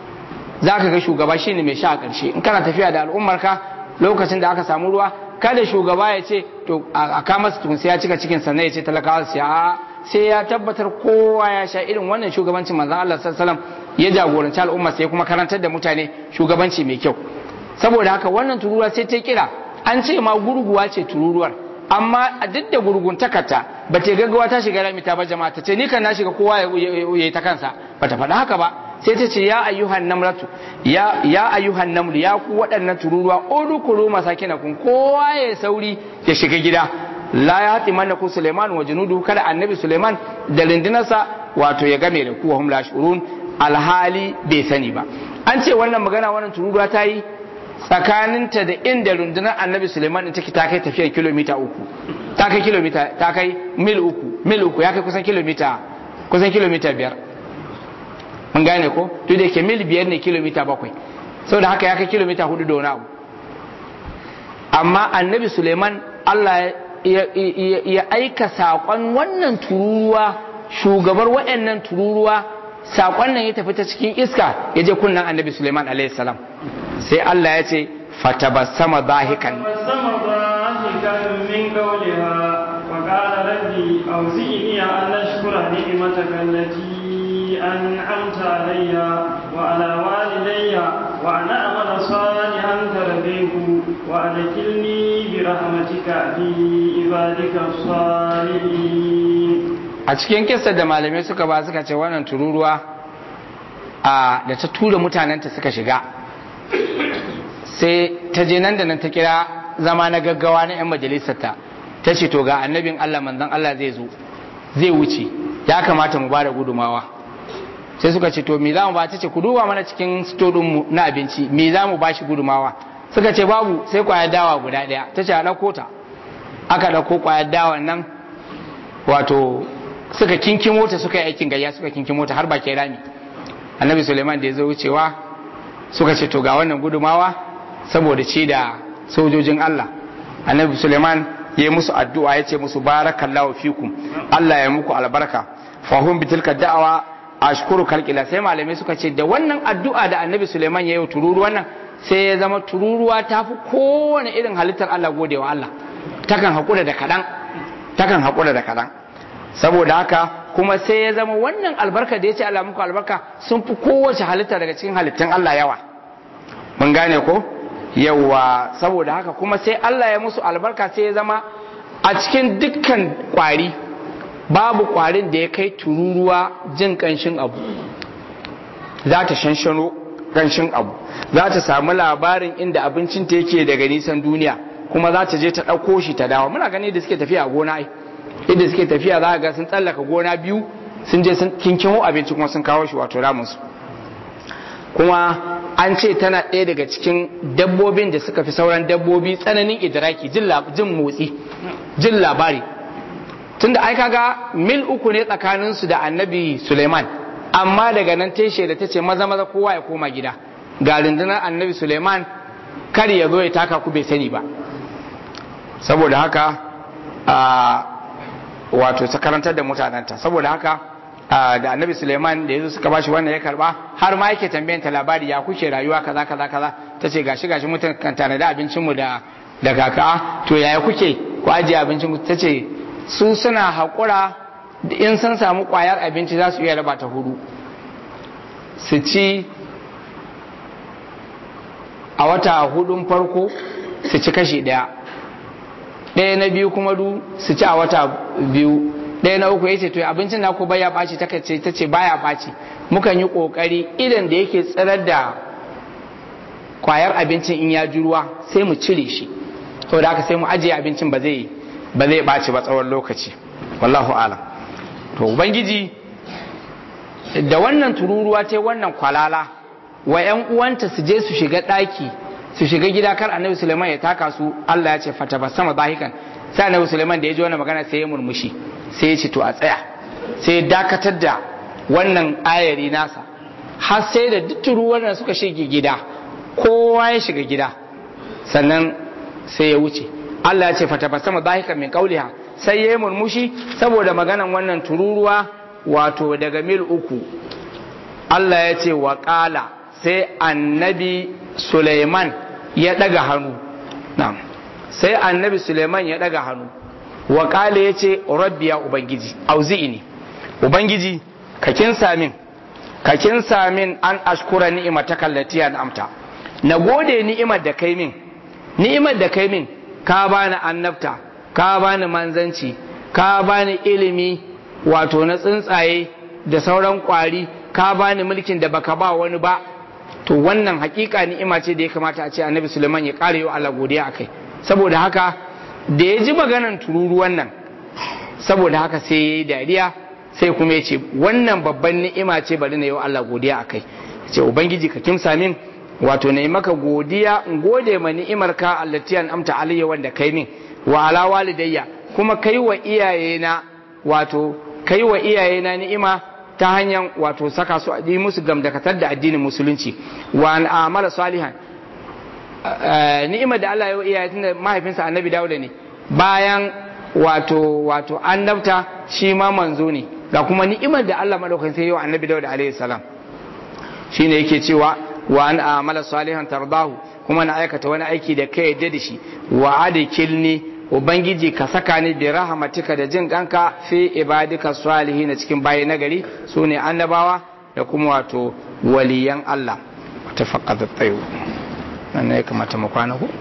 za ka ga shugaba shine mai sha a ƙarshe in kana tafiya da al'ummarka lokacin da aka samu ruwa kada shugaba ya ce to a kama su sai ya cika cikin sannan ya ce talakawa su ya sai ya tabbatar kowa ya sha irin wannan shugabancin manzon Allah sallallahu alaihi wasallam ya jagoranci al'umma sai kuma karantar da mutane shugabanci mai kyau saboda haka wannan tururuwa sai ta kira an ce ma gurguwa ce tururuwar amma a duk da gurgun takata ba ta gaggawa ta shiga rami ta ba jama'a ta ce ni kan na shiga kowa ya yi ta kansa ba ta faɗa haka ba sai ta ce ya ayyuhan namratu ya ya ayyuhan namlu ya ku waɗannan tururuwa udkhulu masakinakum kowa ya sauri ya shiga gida la ya hati manna ku Suleiman wa junudu kada annabi Suleiman da rindinarsa wato ya game da ku wa hum la shurun alhali bai sani ba an ce wannan magana wannan tururuwa ta yi tsakaninta da inda rundunar annabi suleiman din take ta kai tafiyar kilomita uku ta kai kilomita ta kai mil uku mil uku ya kai kusan kilomita kusan kilomita biyar mun gane ko duk da ke mil biyar ne kilomita bakwai saboda haka ya kai kilomita hudu da wani abu amma annabi suleiman allah ya aika saƙon wannan tururuwa shugabar waɗannan tururuwa saƙon nan ya tafi ta cikin iska ya je kunnan annabi suleiman alaihi salam sai Allah ya ce fatabassama zahikan من قولها وقال ربي أوزئني أن أشكر نعمتك التي أنعمت علي وعلى والدي وأن أعمل صالحا ترضيه وأدخلني برحمتك في عبادك الصالحين a cikin kissa da malamai suka ba suka ce wannan tururuwa a da ta tura mutanenta suka shiga sai ta je nan da nan ta kira zama na gaggawa na 'yan majalisarta ta ce to ga annabin Allah manzon Allah zai zo zai wuce ya kamata mu bada gudumawa sai suka ce to me za mu ba ta ce ku duba mana cikin mu na abinci me za mu ba shi gudumawa suka ce babu sai kwayar dawa guda ɗaya ta ce a ɗauko ta aka ɗauko kwayar dawa nan wato suka kinkimo ta suka yi aikin gayya suka kinkimo ta har bakin rami annabi suleiman da ya zo wucewa suka ce to ga wannan gudumawa saboda ci da sojojin Allah annabi Suleiman ya yi musu addu'a ya ce musu barakallahu fikum Allah ya muku albarka fahum bitilka da'awa ashkuru kalkila sai malamai suka ce da wannan addu'a da annabi suleiman ya yi tururuwan nan sai ya zama tururuwa ta fi kowane irin halittar Allah gode wa Allah takan haƙura da kaɗan takan haƙura da kaɗan saboda haka kuma sai ya zama wannan albarka da ya ce Allah muku albarka sun fi kowace halitta daga cikin halittun Allah yawa mun gane ko yawa saboda haka kuma sai Allah ya musu albarka sai ya zama a cikin dukkan kwari babu kwarin da ya kai tururuwa jin kanshin abu za ta shanshano kanshin abu za ta samu labarin inda abincinta yake daga nisan duniya kuma za ta je ta ɗauko shi ta dawo muna gani da suke tafiya a gona ai inda suke tafiya za ga sun tsallaka gona biyu sun je sun kinkimo abinci kuma sun kawo shi wato ramunsu kuma an ce tana ɗaya daga cikin dabbobin da suka fi sauran dabbobi tsananin idraki jin motsi jin labari tunda ai kaga mil uku ne tsakaninsu da annabi suleiman amma daga nan ta shaida ta ce maza maza kowa ya koma gida ga rundunar annabi suleiman kar ya zo ya taka ku bai sani ba saboda haka a wato ta karantar da mutanenta saboda haka da annabi suleiman da yanzu suka bashi wannan ya karba har ma yake tambayan ta labari ya kuke rayuwa kaza kaza kaza ta ce gashi gashi mutum kan tare da abincinmu da da kaka to yaya kuke ku ajiye abincin ta ce su suna haƙura in sun samu ƙwayar abinci za su iya raba ta hudu su ci a wata hudun farko su ci kashi ɗaya ɗaya na biyu kuma du su ci a wata biyu ɗaya na uku ya ce to abincin naku baya ɓaci ta ce ta ce baya ɓaci mukan yi ƙoƙari idan da yake tsirar da ƙwayar abincin in ya ji ruwa sai mu cire shi saboda haka sai mu ajiye abincin ba zai ba zai ɓaci ba tsawon lokaci wallahu alam to ubangiji da wannan tururuwa ta wannan kwalala wa ‘yan uwanta su je su shiga ɗaki su shiga gida kar annabi suleiman ya taka su allah ya ce fata ba sama zahikan sai annabi suleiman da ya ji wannan magana sai ya murmushi sai ya ce to a tsaya sai ya dakatar da wannan ayari nasa har sai da duk turuwar da suka shige gida kowa ya shiga gida sannan sai ya wuce Allah ya ce fatabassama dhahikan min qawliha sai yayi murmushi saboda maganan wannan tururuwa wato daga mil uku Allah ya ce wa qala sai annabi Suleiman ya daga hannu na'am sai annabi Suleiman ya daga hannu wa qala ya ce rabbi ya ubangiji auzi'ini ubangiji ka kinsa min ka kinsa min an ashkura ni'mataka allati an'amta na gode ni'imar da kai min ni'imar da kai min ka bani annabta ka bani manzanci ka bani ilimi wato na tsuntsaye da sauran kwari ka bani mulkin da baka ba wani ba to wannan hakika ni'ima ce da ya kamata a ce annabi suleiman ya kare wa Allah godiya akai saboda haka da ya ji maganan tururuwan nan saboda haka sai ya yi dariya sai kuma ya ce wannan babban ni'ima ce bari na yi wa Allah godiya akai ce ubangiji ka kimsa min wato na yi maka godiya in gode ma ni'imar ka allati an amta alayya wanda kai min wa ala walidayya kuma kai wa iyayena wato kai wa iyayena ni'ima ta hanyar wato saka su yi musu gamdakatar da addinin musulunci wa an amala salihan ni'imar da Allah ya wa iyaye tunda mahaifinsa annabi Dawuda ne bayan wato wato annabta shi ma manzo ne ga kuma ni'imar da Allah madaukakin sai ya wa annabi Dawuda alaihi salam shine yake cewa wa an amala salihan tardahu kuma na aikata wani aiki da kai yadda da shi wa adkilni ubangiji ka saka ni bi rahmatika da jin kanka fi ibadika salihin cikin bayi nagari sune annabawa da kuma wato waliyan Allah tafaqad at-tayyib nan ne kamata mu kwana ku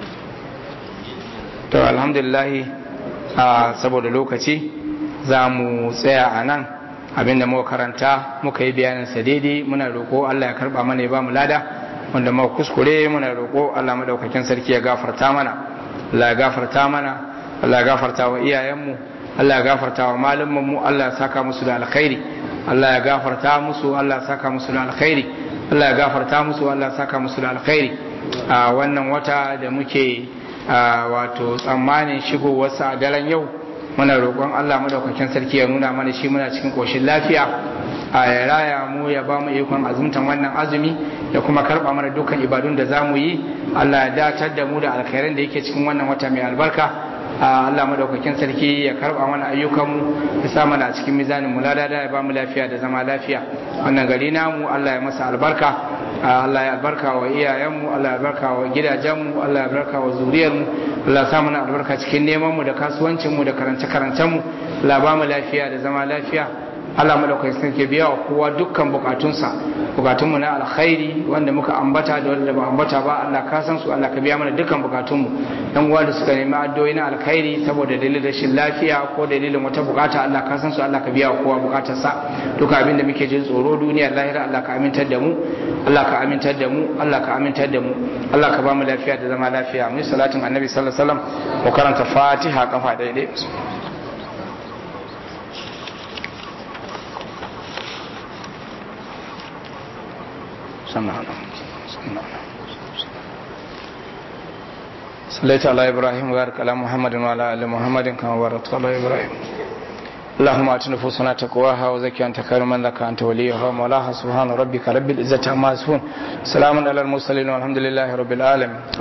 to alhamdulillah saboda lokaci za mu tsaya a nan abinda muka karanta muka yi bayanin sa daidai muna roƙo Allah ya karba mana ya ba mu lada wanda muka kuskure muna roƙo Allah madaukakin sarki ya gafarta mana Allah ya gafarta mana Allah ya gafarta wa iyayenmu Allah ya gafarta wa malaman mu Allah ya saka musu da alkhairi Allah ya gafarta musu Allah ya saka musu da alkhairi Allah ya gafarta musu Allah ya saka musu da alkhairi a wannan wata da muke wato tsammanin shigowarsa a daren yau muna roƙon Allah madaukakin sarki ya nuna mana shi muna cikin ƙoshin lafiya a ya raya mu ya ba mu ikon azumtan wannan azumi da kuma karɓa mana dukkan ibadun da za mu yi Allah ya datar da mu da alkhairan da yake cikin wannan wata mai albarka Allah madaukakin sarki ya karba mana ayyukanmu ya sa mana a cikin mizanin mu lada ya ba mu lafiya da zama lafiya wannan gari namu Allah ya masa albarka Allah ya albarka wa iyayenmu Allah ya albarka wa gidajenmu Allah ya albarka wa zuriyarmu Allah ya sa mana albarka cikin neman mu da kasuwancin mu da karance karancen mu Allah ba mu lafiya da zama lafiya Allah madaukakin sarki biya wa kowa dukkan bukatunsa bukatunmu na alkhairi wanda muka ambata da wanda ba ambata ba Allah ka san su Allah ka biya mana dukkan bukatunmu dan uwa da suka nemi addu'o'i na alkhairi saboda dalilin rashin lafiya ko dalilin wata bukata Allah ka san su Allah ka biya wa kowa bukatarsa duka abin da muke jin tsoro duniyar lahira Allah ka amintar da mu Allah ka amintar da mu Allah ka amintar da mu Allah ka ba mu lafiya da zama lafiya mu salatin annabi sallallahu alaihi wasallam mu karanta fatiha kafa daidai صلى صليت على ابراهيم وبارك على محمد وعلى ال محمد كما باركت على ابراهيم اللهم ات نفوسنا تقواها وزكي انت خير من زكى انت وليها ومولاها سبحان ربك رب العزه عما يصفون سلام على المرسلين والحمد لله رب العالمين